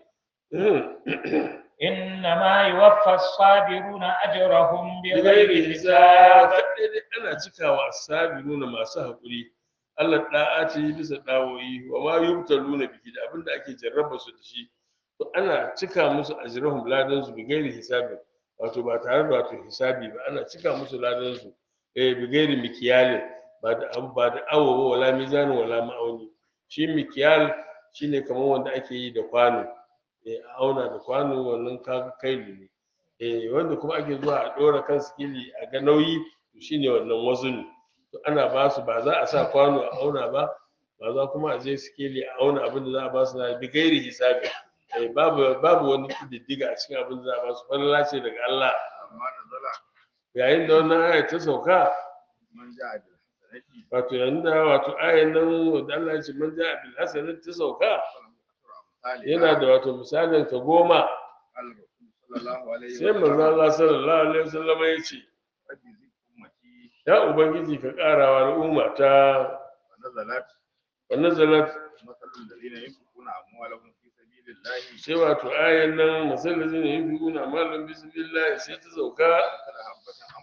إنما يوفى الصابرون أجرهم bighairi بغير hisab حساب kadai dai ana cikawa asabiruna masu haƙuri Allah da'ati bisa dawoyi wa ma yubtaluna biki da abinda ake jarraba su da shi to ana cika musu ajrahum ladan su bighairi hisabi wato ba tare da wato hisabi ba ana cika musu ladan su eh bighairi mikiyal ba da ba da awo ba wala mizan wala ma'auni shi mikiyal shine kamar wanda ake yi da kwano eh a auna da kwano wannan kaga kaili ne eh wanda kuma ake zuwa a ɗora kan sikili a ga nauyi to shine wannan wazuni to ana ba su ba za a sa kwano a auna ba ba za kuma a je sikili a auna abin da za a ba su na bi gairi hisabi eh babu babu wani kididdiga a cikin abin da za a ba su falala ce daga Allah amma nazala yayin da wannan aya ta sauka man ja'a bil hasanati wato yayin da wato ayan nan da Allah ya ce man ja'a bil hasanati ta sauka misali yana da wato misalin ta goma al-rasul sallallahu alaihi sai manzo Allah sallallahu alaihi wasallam ya ce rabbi zik ummati ya ubangiji ka karawa al'umma ta wa nazalat wa nazalat masalul ladina yunfiquna amwalahum fi sabilillahi sai wato ayan nan masallacin da yin fi guna malam bismillah sai ta sauka kada habbatan an fada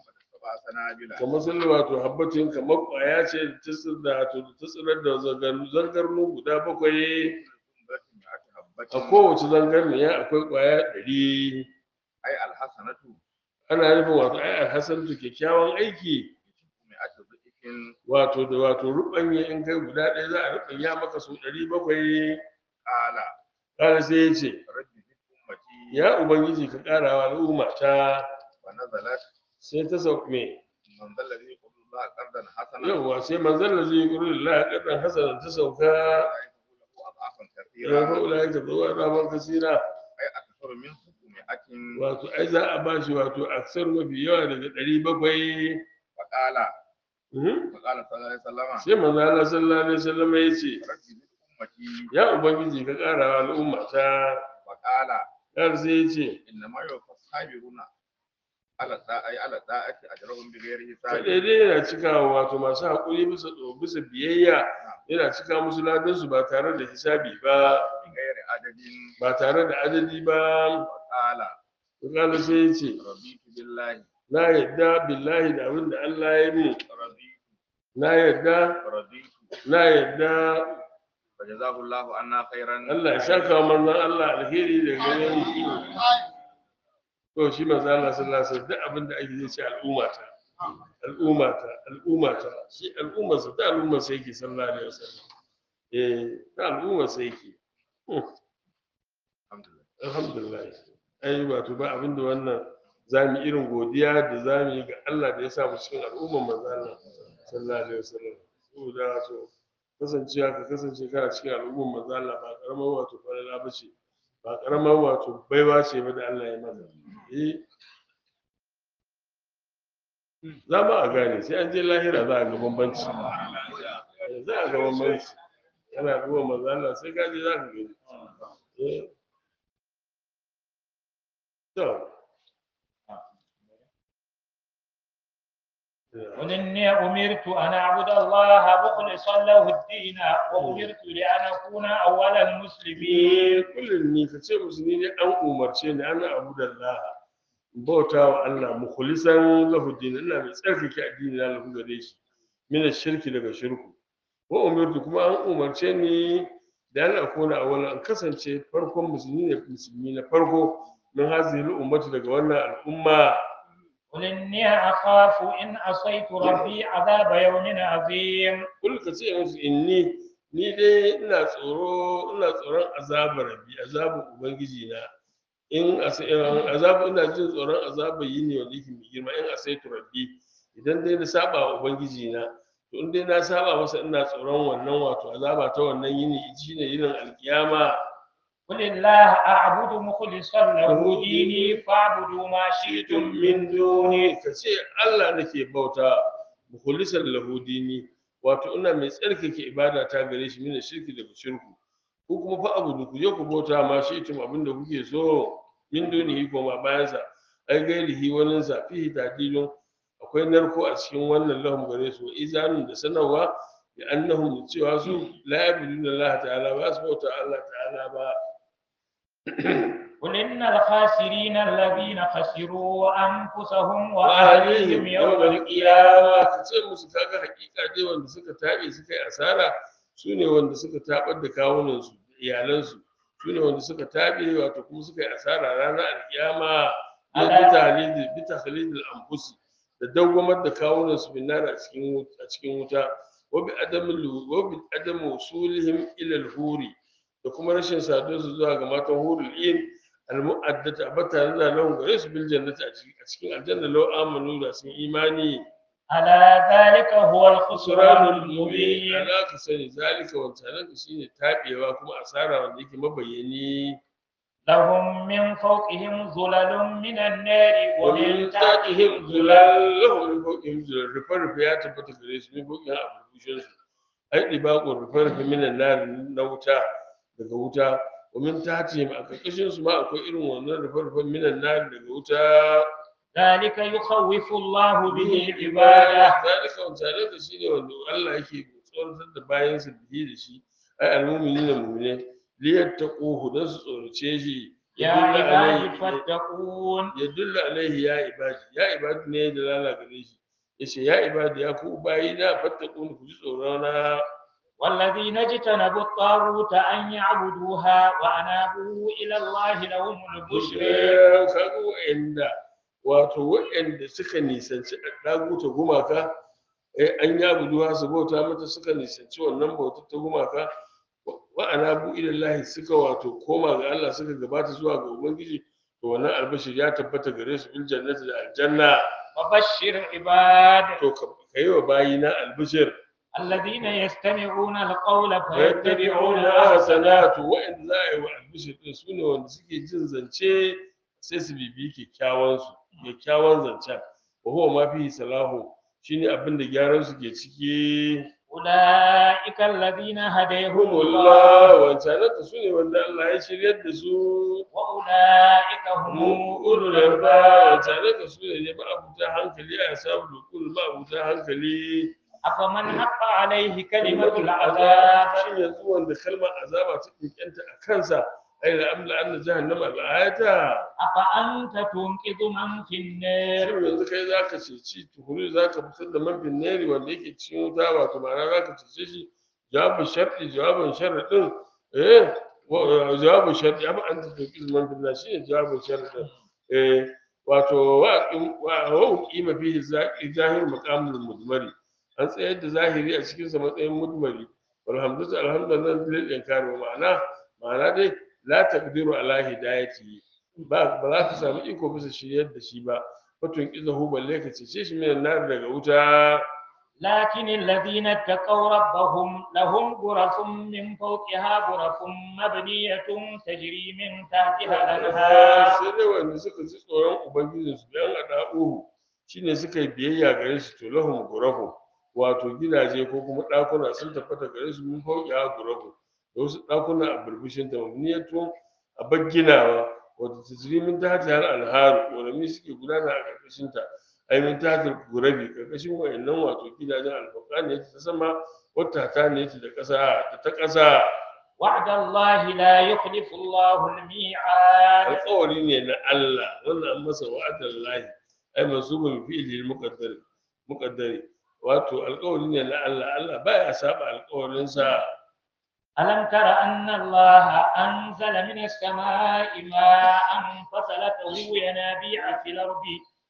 سبع سنابل kamar sun wato habbatin kamar ƙwaya ce da ta tsir- da wato da ta tsirar da zangar- zangarnu guda bakwai سنبلة مئة حبة a kowace zangarniya akwai ƙwaya ɗari أي الحسنة ana nufin wato ai alhassan kyakkyawan aiki مئة ضعف wato da wato ruɓanya in kai guda ɗaya za a ruɓanya maka su ɗari bakwai قال ƙara sai ya ce رب زد أمتي ya ubangiji ka ƙara wa al'umma ta ونزلت sai ta sauke me من ذا الذي يقول الله قرضا حسنا yawwa sai manzon da zai kuri lillahi ƙadan hasanan ta sauka له أضعافا ya كثيرا faula ya taɓa wa ramar kasira أي أكثر من 700 wato ai za a bashi wato aksar mafi yawa daga ɗari bakwai فقال Mhm. فقال صلى الله عليه وسلم sai manzo Allah sallallahu alaihi wasallam ya ce رب زد أمتي ya ubangiji ka ƙara wa al'umma ta وقال har sai ya ce إنما يوفى الصابرون على الطاعة أي على الطاعة أجرهم بغير kaɗai حساب dai yana cikawa wato masu haƙuri bisa bisa biyayya yana cika musu ladansu ba tare da hisabi ba بغير عدد ba tare da adadi ba وقال Kala sai ya ce رضيت بالله na yadda billahi da abin da Allah ya yi رضيت na yadda رضيت na yadda فجزاه الله عنا خيرا Allah ya saka wa manzon Allah alheri da gare mu to shi manzon Allah sallallahu alaihi wasallam duk abin da ake zai ce al'umma ta al'umma ta al'umma ta shi al'umma sa ta al'umma sa yake sallallahu alaihi wasallam eh ta al'umma sa yake Hmm, الحمد لله alhamdulillah ai wato ba abin da wannan zamu irin godiya da zamu yi ga Allah da ya sa mu cikin al'umman manzon Allah sallallahu alaihi wasallam saboda wato kasancewa ka kasance kana cikin al'umman manzon Allah ba karamar wato falala ba ce ba karamar wato baiwa ce ba da Allah ya mana eh za ma a gane sai an je lahira za a ga bambanci Eh, za a ga bambanci kana duba manzo Allah sai ka je za ka gani eh to قل إني أمرت أن أعبد الله مخلصا له الدين وأمرت لأن أكون أول المسلمين kullum ni ka ce musu ni ne an umarce ni ana abu da Allah bauta wa Allah mukhlisan lahu din ina mai tsarkake addini na lahu gare shi min shirki daga shirku wa umirtu kuma an umarce ni da an akuna awwala an kasance farkon musulmi ne musulmi na farko min hazihi ummati daga wannan al'umma قل إني أخاف إن عصيت ربي عذاب يوم عظيم kul ka ce musu inni ni dai ina tsoro ina tsoron azabar rabbi azabar ubangiji na in as- in azabu ina jin tsoron azabar yini wanda yake mai girma in asaitu rabbi idan dai na saba wa ubangiji na to in dai na saba masa ina tsoron wannan wato azaba ta wannan yini shine yinin alkiyama قل الله أعبد مخلصا له ديني فاعبدوا ما شئتم من دونه ka ce Allah nake bauta mukhlisan lahu dini wato ina mai tsarkake ibada ta gare shi mina shirki daga shirku ko kuma fa abudu ku je ku bauta ma shi tun abin da kuke so min dunihi ko ma bayan sa ai gairihi wannan sa fihi tadilun akwai narko a cikin wannan lahum gare su izanun da sanarwa bi annahum cewa su la yabuduna Allah ta'ala ba su bauta Allah ta'ala ba قل إن الخاسرين الذين خسروا أنفسهم وأهليهم وأهليهم يوم يوم القيامة القيامة ka ce musu kaga hakika dai wanda suka tabe suka yi asara su ne wanda suka tabar da kawunansu da iyalansu su ne wanda suka tabe wato kuma suka yi asara ranar alkiyama ya Ala- bi tahlil bi tahlil anfusi da dawwamar da kawunansu bin nar a cikin wut- a cikin wuta wa bi adam wa bi adam usulihim ila al-huri da kuma rashin saduwarsu zuwa ga matan hurul in al-mu'addata bata da lahum gare su bil jannati a cikin a cikin aljanna law amanu da sun imani ألا ذلك هو الخسران suranul mubin المبين ala ka sani zalika wancan ka shine tabewa kuma asara wanda yake mabayyani لهم من فوقهم ظلل من النار wa min ومن tatihim تحتهم zulal ظلل lahum min fawqihim zulal rufe rufe ya tabbata gare su min fawqihim a burbushin su ai dibaqu rufe rufe min nar na wuta daga wuta wa min tatihim a karkashin su ma akwai irin wannan rufe rufe min nar daga wuta ذلك يخوف الله به عباده zalika wancan ka shine wanda Allah yake tsoratar da bayansa bihi da shi ai almu'minina mu'mine liyattaquhu dan su tsorace shi يا يدل عبادي عليه فاتقون yadullu alaihi ya ibadi ya ibadi ne da lala gare shi yace ya ibadi ya ku bayi na fattakun ku ji tsoro na والذين اجتنبوا الطاغوت أن يعبدوها وأنابوا إلى الله لهم البشر kaga wa'anda wato wa'anda suka nisanci daguta gumaka eh an ya buduwa su bauta mata suka nisanci wannan bautar ta gumaka wa anabu ilallahi suka wato koma ga Allah suka gabata zuwa ga ubangiji to wannan albashir ya tabbata gare su bil jannati da aljanna وبشر عباد to ka kai wa bayina albashir الذين يستمعون القول ويتبعون فيتبعون hasanatu wa'anda za a yi wa albishir din su ne wanda suke jin zance sai su bibi kyakkyawan su kyakkyawan zancen wa huwa ma fihi salahu shine abin da gyaran su ke ciki أولئك الذين هديهم الله humullah wancanan su ne wanda Allah ya shiryar da su وأولئك هم mu أولو ulul alba الألباب wancanan su ne ba abuta hankali a sabu da kullu ba abuta hankali أفمن حق عليه كلمة العذاب shin yanzu wanda kalmar azaba ta kinkanta a kansa ai la amla anna jahannama al'ayata أفأنت تنقذ من في النار shin yanzu kai zaka ceci tuhuri zaka fitar da man neri wanda yake cikin wuta wato ma'ana zaka cece shi jawabin sharɗi jawabin sharɗin eh wa- jawabin sharɗi amma an ta tuki man finna shine jawabin sharɗin eh wato wa wa wa uqima fihi zaqi zahir maqamul mudmari an tsayar da zahiri a cikin sa matsayin mudmari walhamdulillah alhamdulillah lil inkari ma'ana ma'ana dai la taqdiru ala hidayati ba ba za ka samu iko bisa shiryar da shi ba fatun izahu balle ka cece shi minan nar daga wuta لكن الذين اتقوا ربهم لهم غرف من فوقها غرف مبنية تجري من تحتها الأنهار sai dai wanda suka ji tsoron ubangijin su dan ada'uhu shine suka yi biyayya gare shi to lahum gurafu wato gidaje ko kuma ɗakuna sun tabbata gare su mun fauki ha gurafu da wasu ɗakuna a burbushin ta mabniyatu a bagginawa wato tajrimin ta hata har alharu wanda suke gudana a ƙarƙashin ta ai min ta hata gurabi ƙarƙashin wayannan wato gidajen alfaqan ne ta sama wata ta ne da ƙasa da ta ƙasa وعد الله لا يخلف الله الميعاد alƙawari ne na Allah wannan an masa wa'adar lahi ai mansubun fi'li muqaddar muqaddari wato alƙawari ne na Allah Allah baya saba alƙawarin sa ألم تر أن الله أنزل من السماء ماء فسلكه ينابيع في الأرض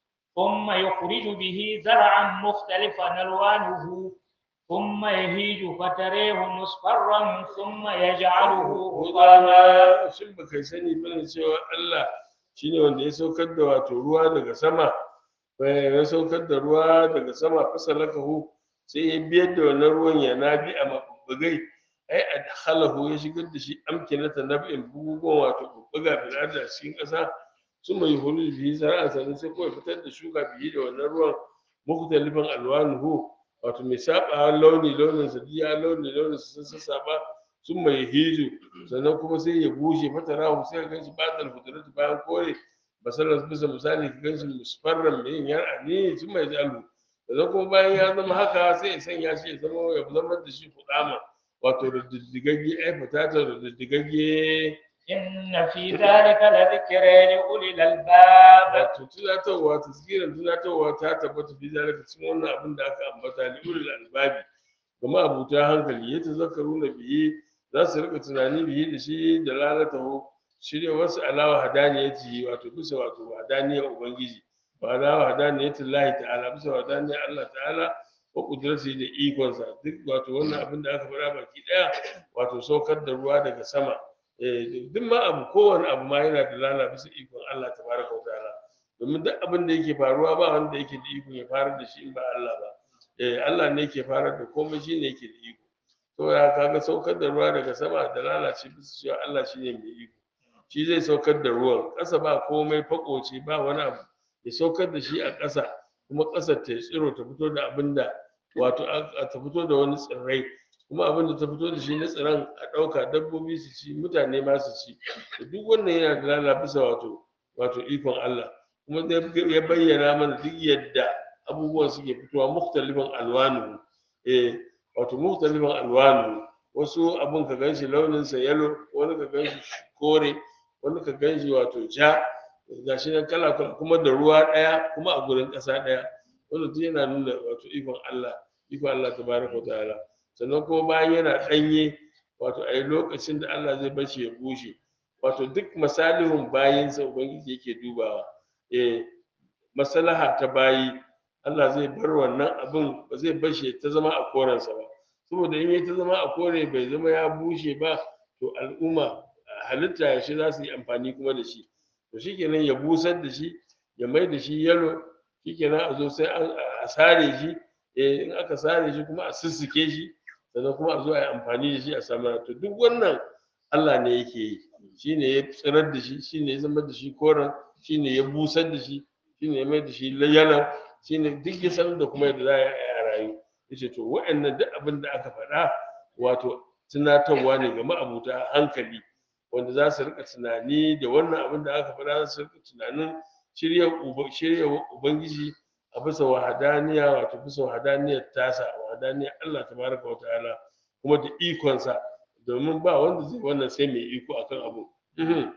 ثم يخرج به زرعا مختلفا ألوانه ثم يهيج فتريه مصفرا ثم يجعله حطاما Rudana shin baka sani bane cewa Allah shine wanda ya saukar da wato ruwa daga sama eh, ya saukar da ruwa daga sama fasalakahu sai ya biyar da wannan ruwan ya nabi a mabbugai ai adkhalahu ya shigar da shi amkinata nab'in bugugon wato bubbuga bil ardi a cikin ƙasa sun mai hulu bihi zara'a sannan sai kawai fitar da shuka bihi da wannan ruwan mukhtalifan alwanuhu wato mai saba launi launin sa diya launi launin sa sun sassaba sun mai hiju sannan kuma sai ya bushe fatara sai ka ganshi batal fudurat bayan kore basalar bisa misali ka ganshi musfarran mai yin yar'a ne sun mai jalu sannan kuma bayan ya zama haka sai ya sanya shi ya zama ya zama da shi kudama wato da diddigagge ai fatata da diddigagge إن في ذلك لذكرى لأولي الألباب wato tunatarwa tasgiran tunatarwa ta tabbata fi zalika cikin wannan abin da aka ambata li ulil albabi kuma abuta hankali ya tazakkaru na bihi za su rika tunani bihi da shi da lalatahu shirya wasu alawa hadaniyati wato bisa wato hadaniyar ubangiji ba alawa hadaniyati lahi ta'ala bisa hadaniyar Allah ta'ala wa kudrasi da ikonsa duk wato wannan abin da aka faɗa baki ɗaya wato saukar da ruwa daga sama eh duk ma abu kowane abu ma yana da lala bisa ikon Allah tabaraka wa ta'ala domin duk abin da yake faruwa ba wanda yake da iko ya farar da shi in ba Allah ba eh Allah ne yake farar da komai shi ne yake da iko to ya kaga saukar da ruwa daga sama da lalace bisa cewa Allah shi ne mai iko shi zai saukar da ruwan ƙasa ba komai fakoce ba wani abu ya saukar da shi a ƙasa kuma ƙasar ta tsiro ta fito da abin da wato a ta fito da wani tsirrai kuma abin da ta fito da shi na tsiran a ɗauka dabbobi su ci mutane ma su ci to duk wannan yana da lala bisa wato wato ikon Allah kuma zai ya bayyana mana duk yadda abubuwan suke fitowa muktalifan alwanu eh wato muktalifan alwanu wasu abun ka ganshi launin sa yalo wani ka ganshi kore wani ka gan shi wato ja gashi nan kala kala kuma da ruwa ɗaya kuma a gurin ƙasa ɗaya wanda duk yana nuna wato ikon Allah ikon Allah tabaraka wa ta'ala sannan kuma bayan yana ɗanye wato a yi lokacin da Allah zai bar shi ya bushe wato duk masalihun bayinsa ubangiji yake dubawa eh maslaha ta bayi Allah zai bar wannan abin ba zai bar shi ta zama a korensa ba saboda in ya ta zama a kore bai zama ya bushe ba to al'umma halitta ya shi za su yi amfani kuma da shi to shikenan ya busar da shi ya mai da shi yalo shikenan a zo sai an a sare shi eh in aka sare shi kuma a sussuke shi sannan kuma a zo a yi amfani da shi a samar to duk wannan Allah ne yake yi shine ya tsirar da shi shine ya zama da shi koren shine ya busar da shi shine ya mai da shi yana shine duk ya sanar da kuma yadda za a yi a rayu yace to waɗannan duk abin da aka faɗa wato tunatarwa ne ga ma'abuta hankali wanda za su rika tunani da wannan abin da aka faɗa za su rika tunanin shirya uba- shirya ubangiji a bisa wahadaniya wato bisa wahadaniyar tasa wahadaniyar Allah tabaraka wa ta'ala kuma da ikonsa domin ba wanda zai wannan sai mai iko akan abu Mhm.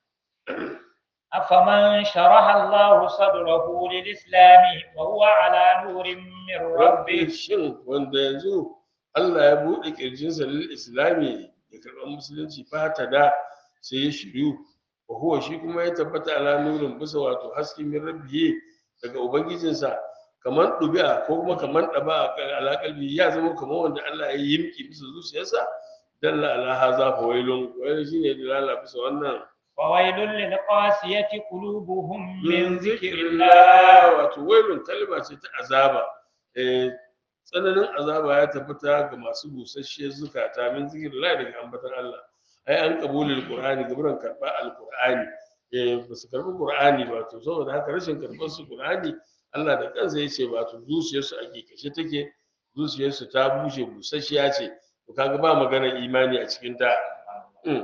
أفمن شرح الله صدره للإسلام وهو على نور من rabbi ربه shin wanda yanzu Allah ya buɗe ƙirjinsa lil islami ya karɓar musulunci fata da sai ya shiryu wa huwa shi kuma ya tabbata ala nurin bisa wato haske min rabbihi daga ubangijinsa kamar ɗubi'a ko kuma kamar ɗaba a alaƙalbi ya zama kamar wanda Allah ya yi yimki bisa zuciyarsa dalla ala haza fa wailun wailun shine dalala bisa wannan وويل للقاسية قلوبهم من ذكر الله Allah wato wailun kalma ce ta azaba eh tsananin azaba ya tabbata ga masu busasshiyar zukata min zikirillah daga ambatan Allah ai an kabulul qur'ani gaburan karba alqur'ani eh ba su karbi qur'ani ba to saboda haka rashin karbar su qur'ani Allah da kansa yace ba to zuciyarsu a kashe take zuciyarsu ta bushe busasshiya ce to kaga ba maganar imani a cikin ta Mm.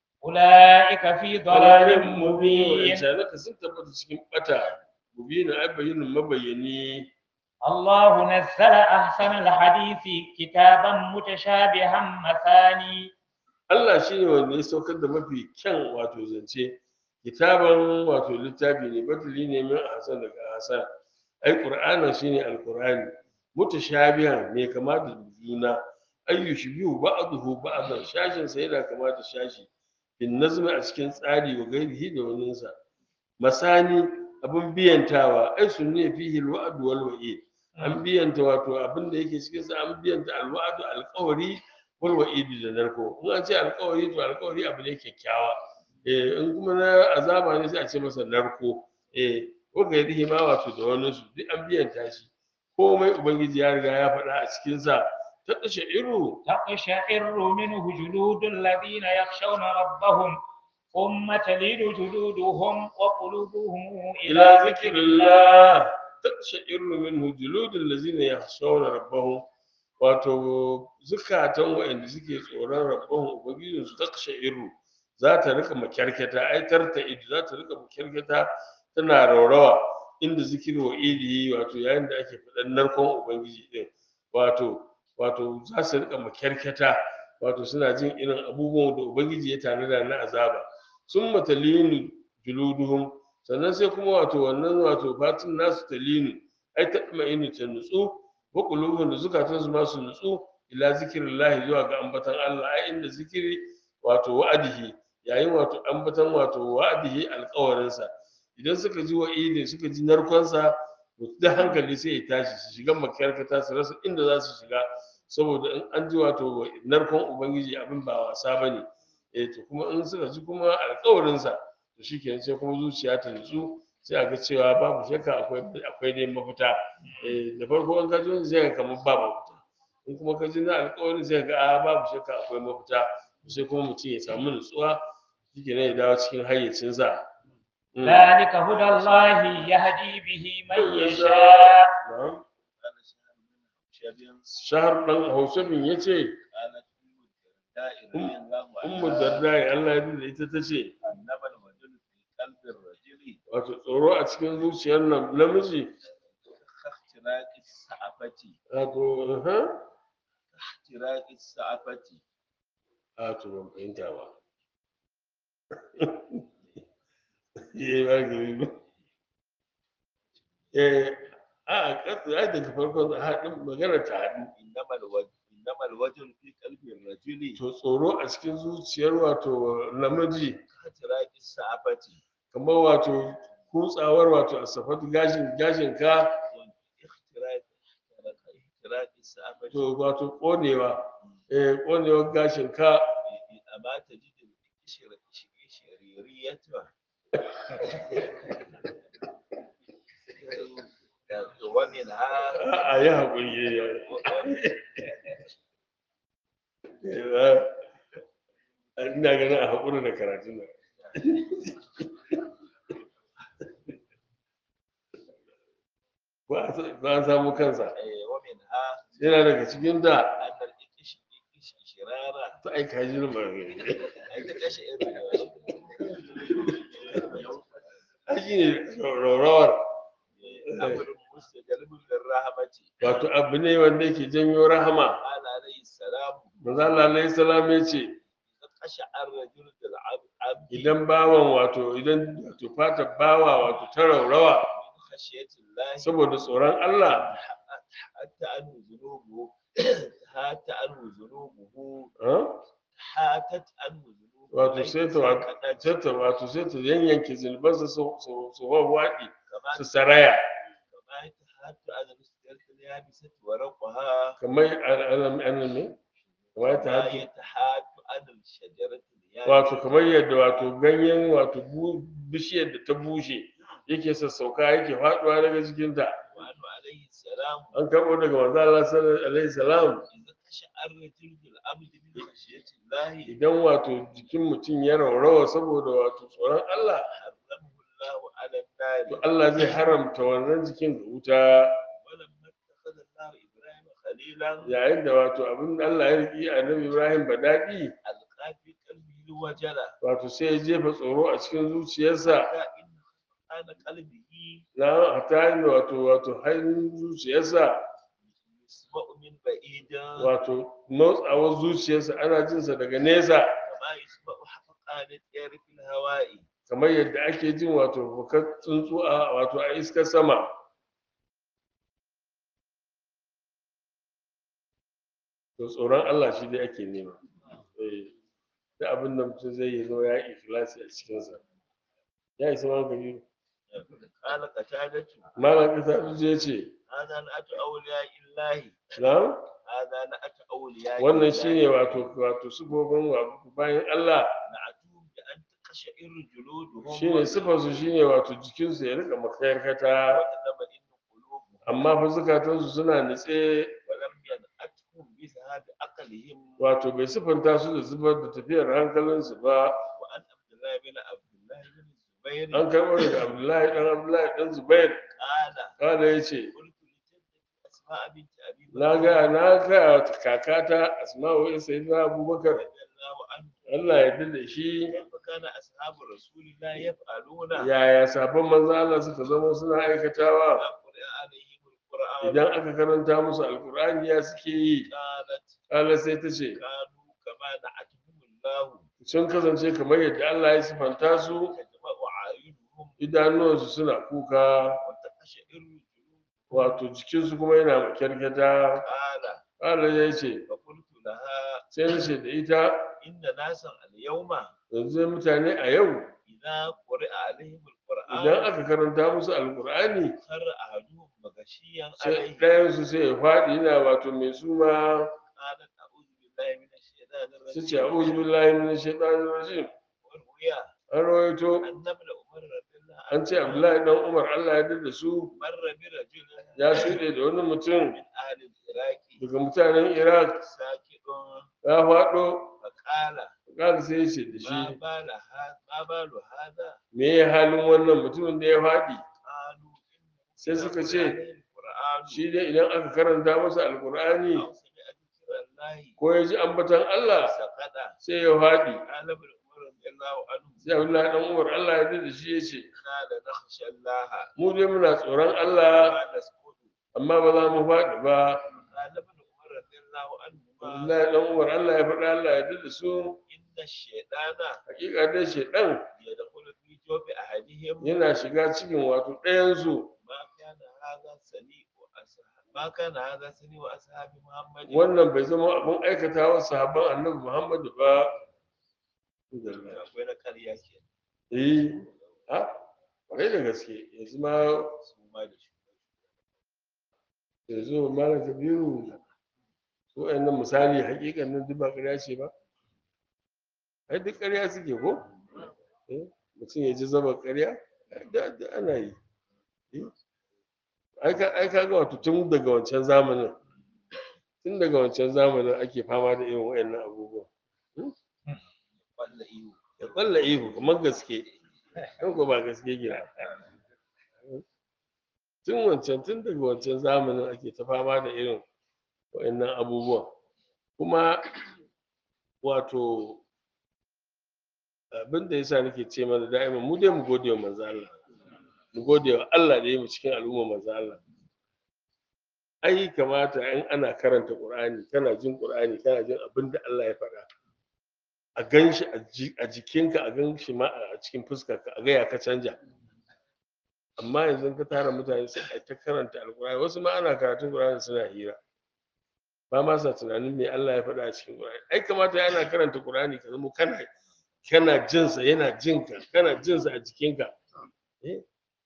أولئك في ضلال مبين Wancanaka sun tabbata cikin bata mubinin ai bayyinin mabayyani الله نزل أحسن الحديث كتابا متشابها مثاني Allah shi ne wanda ya saukar da mafi kyan wato zance kitaban wato littafi ne batuli ne min hasan daga hasan ai qur'ana shine alqur'ani mutashabihan mai kama da juna ayyu shibihu ba'dahu ba'dan shashin sa yana kama da shashi bin nazmi a cikin tsari wa gairihi da waninsa masani abin biyantawa ai sunne fihi alwa'd wal wa'id an biyanta wato abin da yake cikin sa an biyanta alwa'd alqawri wal wa'idi da narko in an ce alkawari to alkawari abu ne kyakkyawa eh in kuma na azaba ne sai a ce masa narko eh ko ga yadihi ma wato da wani su duk an biyanta shi komai ubangiji ya riga ya faɗa a cikin sa ta kashe iru تقشعر منه جلود الذين يخشون ربهم ثم تلين جلودهم وقلوبهم إلى ila ذكر الله zikrillah ta kashe iru minhu juludul ladzina yakhshawna rabbahum wato zukatan waɗanda suke tsoron rabbahum ubangijin su ta kashe iru za ta rika makyarketa ai tarta idu za ta rika makyarketa tana raurawa inda zikiri wa idi wato yayin da ake faɗan narkon ubangiji din wato wato za su rika makyarketa wato suna jin irin abubuwan da ubangiji ya tanada na azaba sun matalinu juluduhum sannan sai kuma wato wannan wato fatin nasu talinu ai ta inu ta nutsu wa qulubuhum da zukatan su ma su nutsu ila zikrillahi zuwa ga ambatan Allah ai inda zikiri wato wa'adihi yayin wato ambatan wato wa'adihi alƙawarinsa idan suka ji wa'idi suka ji narkonsa to da hankali sai ya tashi su shiga makyarkata su rasa inda za su shiga saboda in an ji wato narkon ubangiji abin ba wasa bane eh to kuma in suka ji kuma alƙawarinsa to shikenan sai kuma zuciya ta nutsu sai a ga cewa babu shakka akwai akwai dai mafita eh da farko in ka ji wani zai ga kamar ba mafita in kuma ka ji na alƙawarin sai ga a babu shakka akwai mafita sai kuma mutum ya samu nutsuwa shikenan ya dawo cikin hayyacinsa Mm. ذلك هدى الله يهدي به من يشاء Na'am. قال شهر من شابين shahar ɗan hausabin ya ce قالت أم الدرداء رضي الله ummu عنها dardai Allah ya da ita ta ce إنما الوجل في قلب الرجل wato tsoro a cikin zuciyar nan namiji كاختراق السعفة wato aha اختراق السعفة a to ban fahimta ba yi magani ba eh a kasu ai daga farkon haɗin magana ta haɗu إنما الوجه إنما الوجه في قلب الرجل to tsoro a cikin zuciyar wato namiji كتراك السعفة kamar wato kutsawar wato a safatu gashin gashin ka اختراق اختراق السعفة to wato konewa eh konewar gashin ka أما تجد الشر- شريريتها ومنها a yi haƙuri ya ina ganin a haƙuri da karatun nan ba a- ba a samu kansa ومنها yana daga cikin da أن الإكش إكش شرارة ta aika shi da margari أنت تشعر aiki ne rawar أمر مستجلب للرحمة wato abu ne wanda yake janyo rahama قال عليه السلام manzo Allah alaihi salam ya ce قشعر رجل العبد idan bawan wato idan wato fata bawa wato ta raurawa من خشية الله saboda tsoron Allah حتى أنه ذنوبه حتى أنه ذنوبه ah, حاتت أنه ذنوبه wato أي sai ta wato سكتت sai ta wato sai ta yanyanke zunubansa su su su wawaɗi كما su saraya كما يتحات على السجارة اليابسة ورقها kamar alam alam ne kamar ta كما hatu يتحات على الشجرة wato اليابسة kamar yadda wato ganyen wato bu- bishiyar da ta bushe yake sassauka yake faduwa daga cikinta وأنه عليه السلام an karɓo daga manzo Allah sallallahu alaihi salam إذا قشعر جلد العبد من خشية الله idan wato jikin mutum ya raurawa saboda wato tsoron Allah حرمه الله على to النار Allah zai haramta wannan jikin ga wuta ولما اتخذ الله إبراهيم خليلا yayin da wato abin da Allah ya riki annabi Ibrahim ba daɗi ألقى في قلبه الوجل wato sai ya jefa tsoro a cikin zuciyarsa حتى إن كان قلبه na hata yin wato wato hannun zuciyarsa يسمع من بعيد wato motsawar zuciyarsa ana jinsa daga nesa كما يسمع حفقان الطير في الهواء kamar yadda ake jin wato fukar tsuntsu a wato a iskar sama to tsoron Allah shi dai ake nema eh da abin da mutum zai yi zo ya yi ikhlasi a cikinsa ya isa ma gari قال قتادة malam kasa ya ce هذا نأت أولياء الله na هذا نأت أولياء wannan الله. shine wato wato sifofin wa- bayan Allah نعتهم بأن تقشعر جلودهم shine sifarsu shine wato jikinsu ya rika makayarkata وتطمئن قلوبهم amma fa zukatansu suna nitse ولم ينأتهم بذهاب عقلهم wato bai sifanta su da zubar da tafiyar hankalinsu ba وأن عبد الله بن عبد الله بن الزبير an karɓo daga abdullahi dan abdullahi dan zubair قال kada ya ce قلت لجدتي أسماء بنت أبي بكر na ga na ga kakata asma'u ya sayi na abubakar رضي الله عنه allah ya yarda da shi كيف كان أصحاب رسول الله يفعلون yaya sabon manzo Allah suka zama suna aikatawa إذا قرئ عليهم القرآن idan aka karanta musu alkur'ani ya suke yi قالت Allah sai ta ce كانوا كما نعتهم الله sun kasance kamar yadda Allah ya sifanta su تجمع أعينهم idanuwansu suna kuka وتقشعر جلودهم wato jikinsu kuma yana makyarkyata قال Allah ya ce فقلت لها sai na ce da ita إن ناسا اليوم yanzu mutane a yau إذا قرئ عليهم idan القرآن aka karanta musu alkur'ani خر أحدهم مغشيا sai عليه ɗayansu sai ya faɗi yana wato mai suma قالت أعوذ بالله من الشيطان su ce الرجيم a'udhu billahi minash shaitanir rajim وروي an rawaito أن ابن عمر رضي الله an ce عنه abdullahi dan umar Allah ya yarda da su مر برجل ya shuɗe da wani mutum من أهل العراق daga mutanen iraq ساكت ya faɗo فقال ƙara sai ya ce da ما shi بال هذا ما بال هذا me ya halin wannan mutumin da ya faɗi قالوا إنه sai إذا suka قرئ ce, عليه القرآن shi dai idan aka karanta masa alkur'ani أو سمع ذكر الله ko ya ji ambatan Allah سقط sai ya faɗi قال ابن عمر رضي الله عنه sai abdullahi dan umar Allah ya yarda da shi ya ce قال نخشى الله mu dai muna tsoron Allah ما نسكت amma ba za mu faɗi ba قال ابن عمر رضي الله عنهما Abdullahi dan Umar Allah ya faɗa Allah ya da su إن الشيطان hakika dai shedan يدخل في جوف أحدهم yana shiga cikin wato ɗayan su ما كان هذا سني وأصحاب ما كان هذا سني وأصحاب محمد wannan bai zama abin aikata wa sahabban annabi Muhammadu ba akwai na ƙarya ke eh ha kwarai da gaske yanzu ma su ma da shi yanzu malam kabiru su nan misali hakikan nan duk ba ƙarya ce ba ai duk ƙarya suke ko Eh, mutum ya ji zaba ƙarya da da ana yi Eh, ai ka ai kaga wato tun daga wancan zamanin tun daga wancan zamanin ake fama da irin wayannan abubuwa walla iyo ya kwalla ihu kamar gaske kan ko ba gaske gina tun wancan tun daga wancan zamanin ake ta fama da irin wayannan abubuwan kuma wato abin da yasa nake ce mana da'ima mu dai mu gode wa manzo Allah mu gode wa Allah da ya mu cikin al'umma manzo Allah ai kamata in ana karanta Qur'ani kana jin Qur'ani kana jin abin da Allah ya faɗa a gan shi a ji- a jikinka a gan shi ma a cikin fuskarka a ga ya ka canja amma yanzu in ka tara mutane sai a ta karanta alkur'ani wasu ma ana karatun qur'ani suna hira ba ma sa tunanin me Allah ya faɗa a cikin qur'ani ai kamata ya ana karanta qur'ani ka zama kana kana jin sa yana jin ka kana jin sa a jikinka eh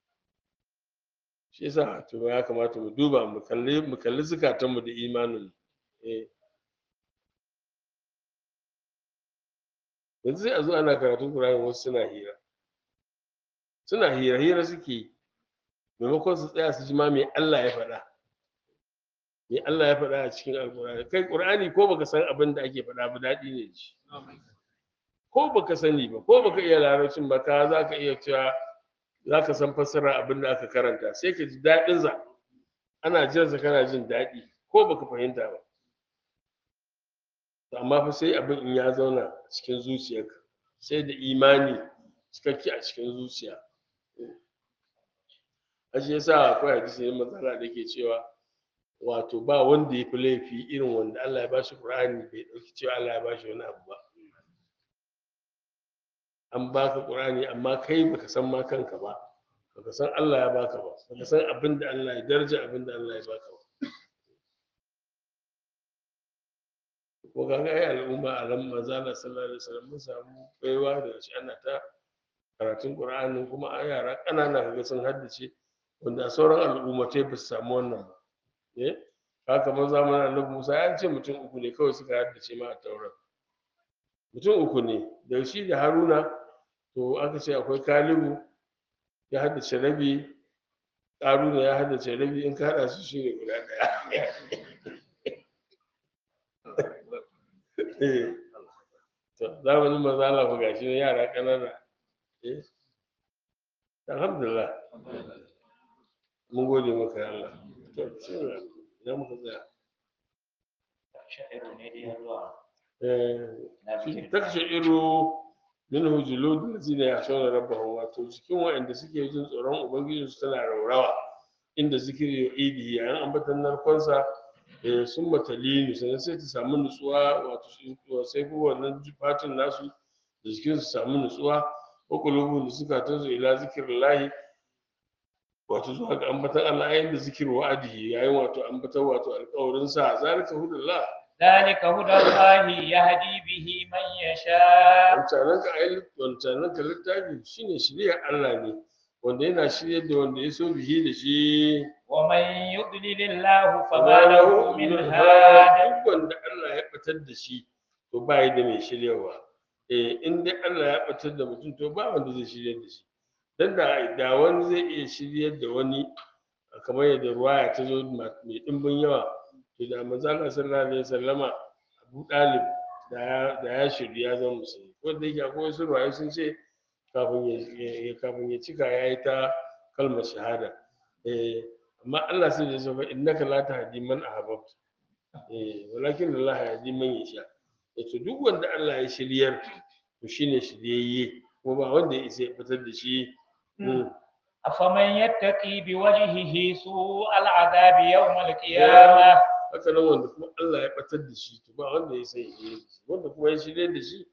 shi yasa to ya kamata mu duba mu kalli mu kalli zukatan mu da imanin mu eh yanzu sai a zo ana karatun Qur'ani wasu suna hira suna hira hira suke yi maimakon su tsaya su ji ma me Allah ya faɗa me Allah ya faɗa a cikin Alƙur'ani kai Qur'ani ko baka san abin da ake faɗa ba daɗi ne ji ko baka sani ba ko baka iya larabcin ba ka za ka iya cewa za ka san fassara abin da aka karanta sai ka ji daɗin sa ana jin sa kana jin daɗi ko baka fahimta ba to amma fa sai abin in ya zauna a cikin zuciyarka sai da imani cikakke a cikin zuciya a shi yasa akwai hadisi ne matsala da ke cewa wato ba wanda ya fi laifi irin wanda Allah ya bashi Qur'ani bai ɗauki cewa Allah ya bashi wani abu ba an baka Qur'ani amma kai baka san ma kanka ba baka san Allah ya baka ba baka san abin da Allah ya daraja abin da Allah ya baka ba ko kaga ai al'umma a ran manzo Allah sallallahu alaihi wasallam mun samu baiwa da shi ana ta karatun Qur'ani kuma a yara ƙanana kaga sun haddace wanda a sauran al'ummatai ba su samu wannan ba eh haka man zamanin Annabi Musa ya ce mutum uku ne kawai suka haddace ma a taurat mutum uku ne da shi da Haruna to aka ce akwai Kalibu ya haddace rabi Haruna ya haddace rabi in ka haɗa su shi ne guda ɗaya Eh. to zamanin manzo Allah fa gashi ne yara ƙanana eh alhamdulillah mun gode maka ya Allah to shi ne idan muka tsaya sha'iru ne dai zuwa eh na shi bikin takshe iro minhu juludul ladina yashawna rabbahum wato cikin waɗanda suke jin tsoron ubangiji su tana raurawa inda zikiri ya idi yayin ambatan narkonsa eh, sun matalini sannan sai ta samu nutsuwa wato su- sai kuma wannan fatin nasu da jikin su samu nutsuwa wa qulubuhum zukatan su ila zikrillahi wato zuwa ga ambatan Allah yayin da zikir wa'adihi yayin wato ambatan wato alƙawarin sa zalika hudullah ذلك هدى الله يهدي به من يشاء wancanan ka ayi wancanan ka littafi shine shirya Allah ne wanda yana shiryar da wanda ya so bihi da shi ومن يضلل الله فما له من هاد duk wanda Allah ya batar da shi to ba yi da mai shiryawa eh in dai Allah ya batar da mutum to ba wanda zai shiryar da shi dan da da wani zai iya shiryar da wani kamar yadda ruwaya ta zo mai dimbin yawa to da manzo Allah sallallahu alaihi wasallama Abu Dalib da ya da ya shirya ya zama musulmi ko da yake akwai wasu ruwaye sun ce kafin ya ya- kafin ya cika yayi ta kalmar shahada eh amma Allah sai ya ce fa innaka la tahdi man ahbabta eh walakin Allah yahdi man yasha to duk wanda Allah ya shiryar to shine shiryayye ko ba wanda ya isa ya fitar da shi Mm. أفمن يتقي بوجهه سوء العذاب يوم القيامة haka nan wanda kuma Allah ya batar da shi to ba wanda ya sai ya yi wanda kuma ya shirye da shi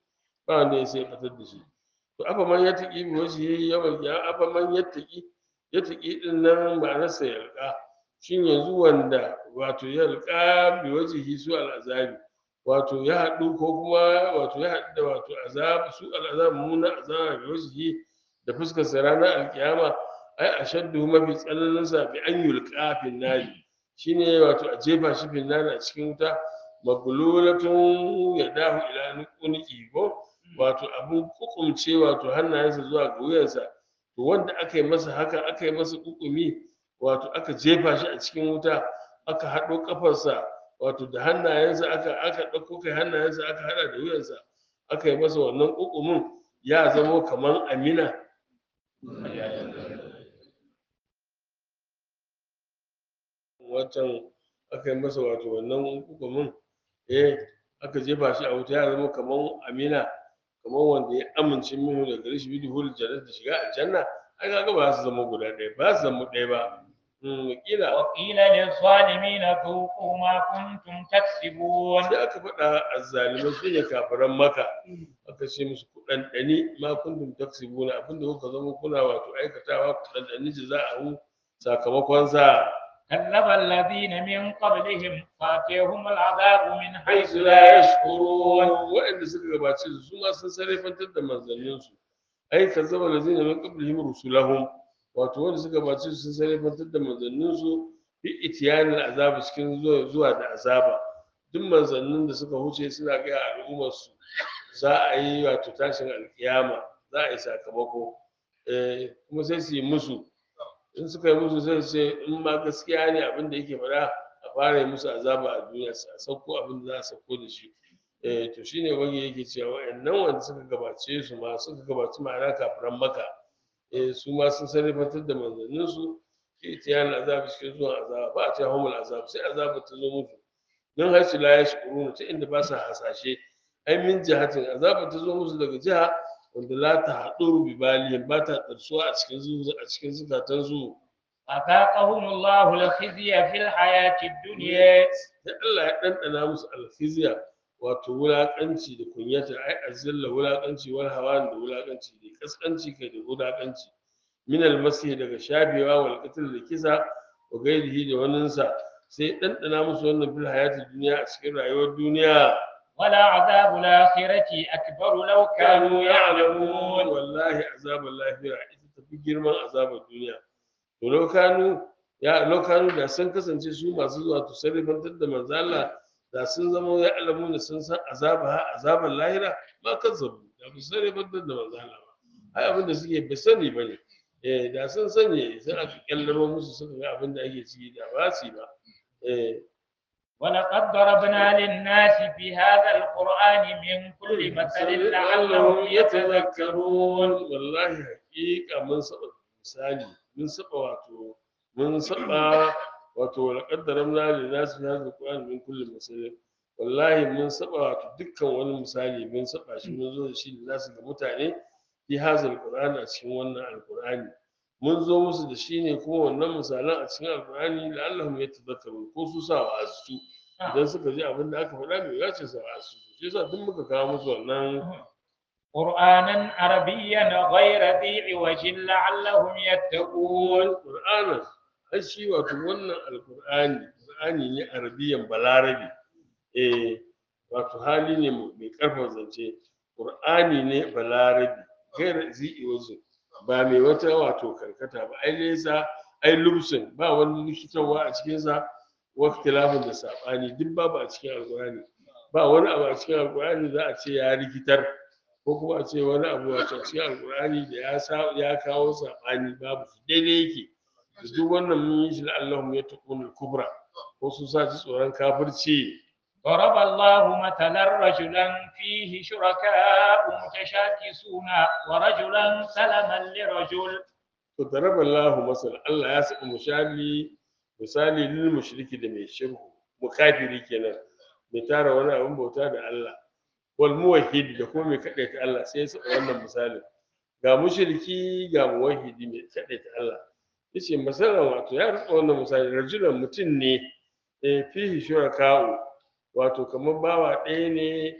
ba wanda ya sai batar da shi to afa man yattaqi bi wajhihi yawmal qiyamah afa man yattaqi yattaqi din nan ma'anarsa yalqa shin yanzu wanda wato yalqa bi wajhihi su al'azabi wato ya haɗu ko kuma wato ya haɗu da wato azab su al'azab muna azaba bi wajhihi da fuskar sa ranar alkiyama ai ashaddu mafi tsananin sa bi an yulqa fin nari shine wato a jefa shi fin nari a cikin wuta maglulatun yadahu ila nuqi ko wato abun kukumce wato hannayensa zuwa ga wuyansa to wanda aka yi masa haka aka yi masa kukumi wato aka jefa shi a cikin wuta aka haɗo kafarsa wato da hannayensa aka aka ɗauko kai hannayensa aka haɗa da wuyansa aka yi masa wannan kukumin ya zamo kaman amina wancan aka yi masa wato wannan kukumin eh aka jefa shi a wuta ya zama kaman amina kamar wanda ya amince minu da gare shi bi duhul jannat da shiga aljanna ai kaga ba za su zama guda ɗaya ba su zama ɗaya ba mm kila وقيل للظالمين ذوقوا ما كنتم تكسبون sai aka faɗa azzalimai su ne kafiran maka aka ce musu ku ɗanɗani ma kuntum taksibuna abinda kuka zama kuna wato aikatawa ku ɗanɗani jaza'ahu sakamakon sa كذب الذين من قبلهم فاتيهم العذاب من حيث حيث لا la يشعرون yashkurun waɗanda suka gabace su su ma sun sarrafantar da manzanninsu ai kazzaba lazina min qablihim rusulahum wato wanda suka gabace su sun sarrafantar da manzanninsu bi itiyanil azab cikin zuwa zuwa da azaba duk manzannin da suka huce suna ga al'ummar su za a yi wato tashin alkiyama za a yi sakamako eh kuma sai su yi musu in suka yi musu sai su ce in ma gaskiya ne abin da yake faɗa a fara yi musu azaba a duniya a sauko abin da za a sauko da shi eh to shine wani yake cewa wa'annan wanda suka gabace su ma suka gabaci ma'ana kafiran maka eh su ma sun sarrafantar da manzannin su itiyan azabi cikin zuwan azaba ba a ce humul azab sai azaba ta zo musu don har su la yashkuruna ta inda ba sa hasashe ai min jihatin azaba ta zo musu daga jiha wanda la ta haɗu bi balihim ba ta ɗarsuwa a cikin zu a cikin zukatan su فذاقهم الله الخزي في الحياة الدنيا sai Allah ya ɗanɗana musu alfiziya wato wulaƙanci da kunyata ai azilla wulaƙanci wal hawan da wulaƙanci da kaskanci kai da wulaƙanci min almasi daga shafewa wal qatl da kisa wa gairihi da waninsa sai ɗanɗana musu wannan bil hayatid duniya a cikin rayuwar duniya ولا عذاب الآخرة أكبر لو كانوا يعلمون wallahi azabar lahira ita tafi girman azabar duniya to lokanu ya lokanu da sun kasance su masu zuwa to sarrafantar da manzo Allah da sun zama ya alamu da sun san azaba azabar lahira ma kazzabu da ba su sarrafantar da manzo Allah ba ai abin da suke bai sani bane eh da sun sani sai aka kallaro musu suka ga abin da ake ciki da ba su yi ba eh ولقد ضربنا للناس في هذا القرآن من كل مثل لعلهم يتذكرون wallahi haƙiƙa mun saba misali mun saba wato mun saba wato laqad daramna lin nas fi hadha alquran min kulli masal wallahi mun saba wato dukkan wani misali mun saba shi mun zo da shi da nasu ga mutane fi hadha alquran a cikin wannan alqurani mun zo musu da shi ne kuma wannan misalan a cikin alqurani la'allahum yatadhakkarun ko su sa wa su idan suka ji abin da aka faɗa bai yace sa wa su shi yasa duk muka kawo musu wannan قرآنا عربيا غير ذي عوج لعلهم يتقون Qur'anin har shi wato wannan alqur'ani qur'ani ne arabiyan balarabi eh wato hali ne mai karfin zance qur'ani ne balarabi gair zi'i wazo ba mai wata wato karkata ba ai nesa ai lubsin ba wani likitarwa a cikin sa waktilafin da sabani duk babu a cikin alqur'ani ba wani abu a cikin alqur'ani za a ce ya rikitar ko kuma a ce wani abu a cikin alqur'ani da ya sa ya kawo sabani babu shi daidai yake duk wannan mun yi shi da Allahum ya taqul kubra ko sun sa ji tsoron kafirci ضرب الله مثلا رجلا فيه شركاء متشاكسون ورجلا سلما لرجل to daraba Allah masal Allah ya saka misali misali lil mushriki da mai shirku mukafiri kenan mai tara wani abin bauta da Allah wal muwahhid da kuma mai kadaita Allah sai ya saka wannan misalin ga mushriki ga muwahhidi mai kadaita Allah yace masalan wato ya rika wannan misali rajulan mutum ne eh fihi shuraka'u wato kamar bawa ɗaya ne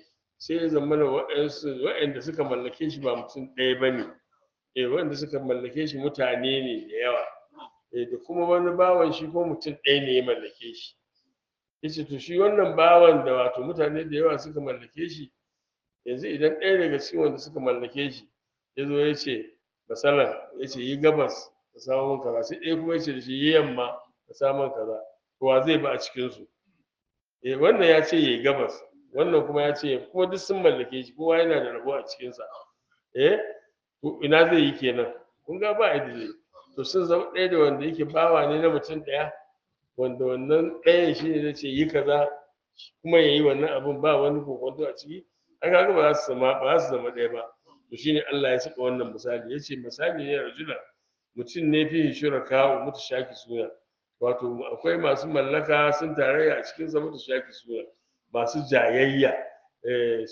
sai ya zama da waɗansu waɗanda suka mallake shi ba mutum ɗaya ba ne eh waɗanda suka mallake shi mutane ne da yawa eh da kuma wani bawan shi ko mutum ɗaya ne ya mallake shi yace to shi wannan bawan da wato mutane da yawa suka mallake shi yanzu idan ɗaya daga cikin wanda suka mallake shi ya zo ya ce masalan ya ce yi gabas ka samu min kaza sai ɗaya kuma ya ce da shi yi yamma ka samu min kaza to wa zai ba a cikinsu eh wannan ya ce yi gabas wannan kuma ya ce kuma duk sun mallake shi kowa yana da rabo a cikinsa eh to ina zai yi kenan kun ga ba yadda zai to sun zama ɗaya da wanda yake bawa ne na mutum ɗaya wanda wannan ɗayan shi ne zai ce yi kaza kuma ya yi wannan abun ba wani kokonto a ciki an kaga ba za su zama ba za su zama ɗaya ba to shine Allah ya saka wannan misali yace misali ne rajula mutum ne fi shuraka mutu shaki suna wato akwai masu mallaka sun tarayya a cikin zama mutu shaki suna masu jayayya eh,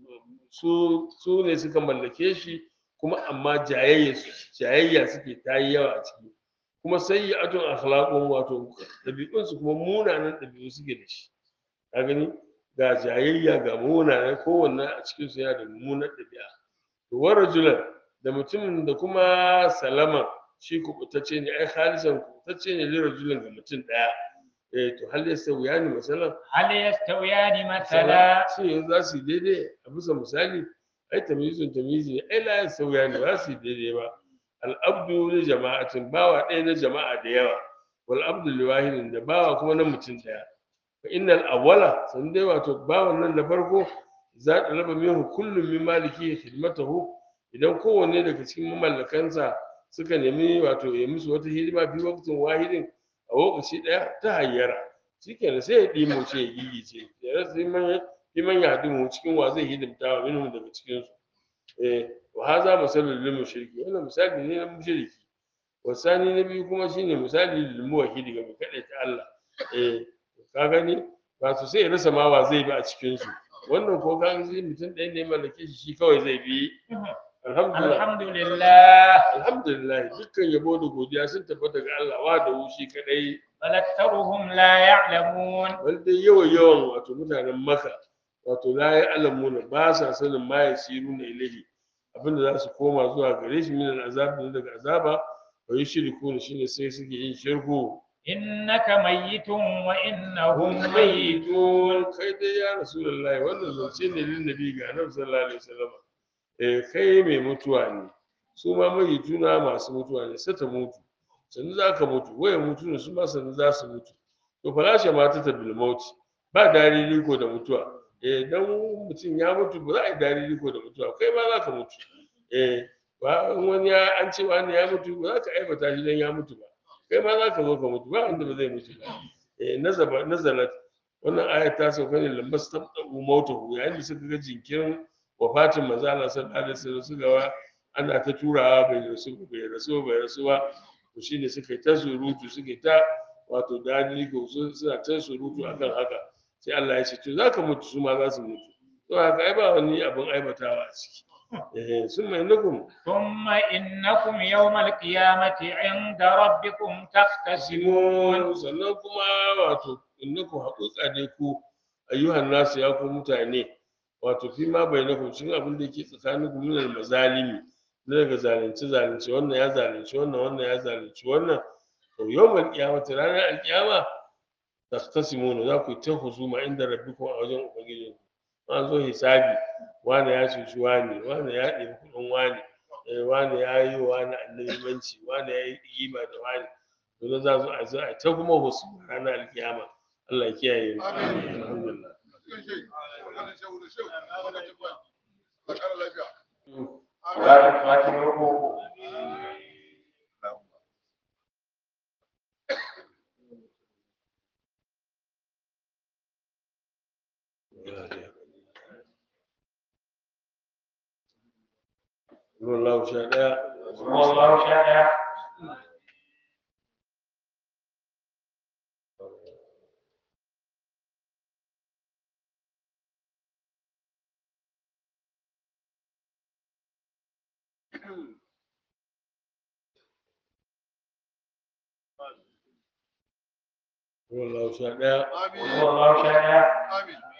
su su ne suka mallake shi kuma amma jayayya jayayya suke ta yi yawa a ciki kuma sai ya atun akhlaqun wato ɗabi'unsu kuma munanan ɗabi'u suke da shi ka gani ga jayayya ga munanan kowanne a cikin su yana da mummunar ɗabi'a to wa rajulan da mutumin da kuma salama shi kubutacce ne ai khalisan kubutacce ne li rajulin ga mutum ɗaya eh to hal yasawiya ne masalan هل يستويان مثلا shi yanzu za su yi daidai a bisa misali ai tamyizun tamyizi ne ai la yasawiya ne ba su yi daidai ba al'abdu li jama'atin bawa ɗaya na jama'a da yawa wal abdu li wahidin da bawa kuma na mutum ɗaya fa innal awwala san dai wato bawan nan da farko za ta raba minhu kullum min maliki khidmatahu idan kowanne daga cikin mamallakansa suka nemi wato ya musu wata hidima fi waqtin wahidin a lokaci ɗaya ta hayyara shikenan sai ya ɗimo ce ya gigice ya rasa liman liman ya haɗu cikin wa zai hidimta wa minhum daga cikinsu eh wa haza masalul lil mushriki wannan misali ne na mushriki wasani na biyu kuma shine misali lil muwahhidi ga mai ta Allah eh ka gani wato sai ya rasa ma wa zai bi a cikin su wannan ko ka ga sai mutum ɗaya ne mallake shi shi kawai zai bi alhamdulillah الحمد لله alhamdulillah dukkan yabo da godiya sun tabbata ga Allah wa da wushi kadai بل أكثرهم لا يعلمون wal dai yawan yawan wato mutanen maka wato la ya alamuna ba sa sanin ma ya siru na ilahi abinda za su koma zuwa gare shi min azab ne daga azaba wa yushriku shine sai suke yin shirku إنك ميت وإنهم hum ميتون mayyitun kai dai ya rasulullahi wannan zance ne lin nabi ga annabi sallallahu alaihi wasallam eh kai mai mutuwa ne su ma mayyituna masu mutuwa ne sai ta mutu sannu za ka mutu waya mutu ne su ma sannu za su mutu to falashe ma ta bil mauti ba dariri ko da mutuwa eh dan mutum ya mutu ba za a yi dariri ko da mutuwa kai ma za ka mutu eh ba in wani ya an ce wani ya mutu ba za ka aibata shi dan ya mutu ba kai ma za ka zo ka mutu ba wanda ba zai mutu ba eh nazaba nazalat wannan ayat ta sauka ne lambas tabda'u mautahu yayin da suka ga jinkirin wafatin manzo Allah sallallahu alaihi wasallam suka ga ana ta turawa bai rasu bai rasu bai rasu ba to shine suka yi ta surutu suka yi ta wato dani ko suna ta surutu akan haka sai Allah ya ce to zaka mutu su ma za su mutu to haka ai ba wani abin aibatawa a ciki eh sun mai nukum ثم إنكم يوم القيامة عند ربكم تختصمون simun sannan kuma wato innakum haƙiƙa dai ku ayyuhan nasu ya ku mutane wato fi ma bainakum cikin abin da yake tsakanin ku minal mazalimi na daga zalunci zalunci wannan ya zalunci wannan wannan ya zalunci wannan to yawmal qiyamati ranar alqiyama tastasimuna za ku yi ta husuma inda rabbikum a wajen ubangijinku an zo hisabi wani ya cuci wani wani ya ɗebi kuɗin wani eh, wani ya yi wa wani annabimanci wani ya yi ƙima da wani to za su a zo a ta kuma husuma ranar alkiyama Allah ya kiyaye mu alhamdulillah Allah sha ɗaya والله شاء Allah sha ɗaya والله شاء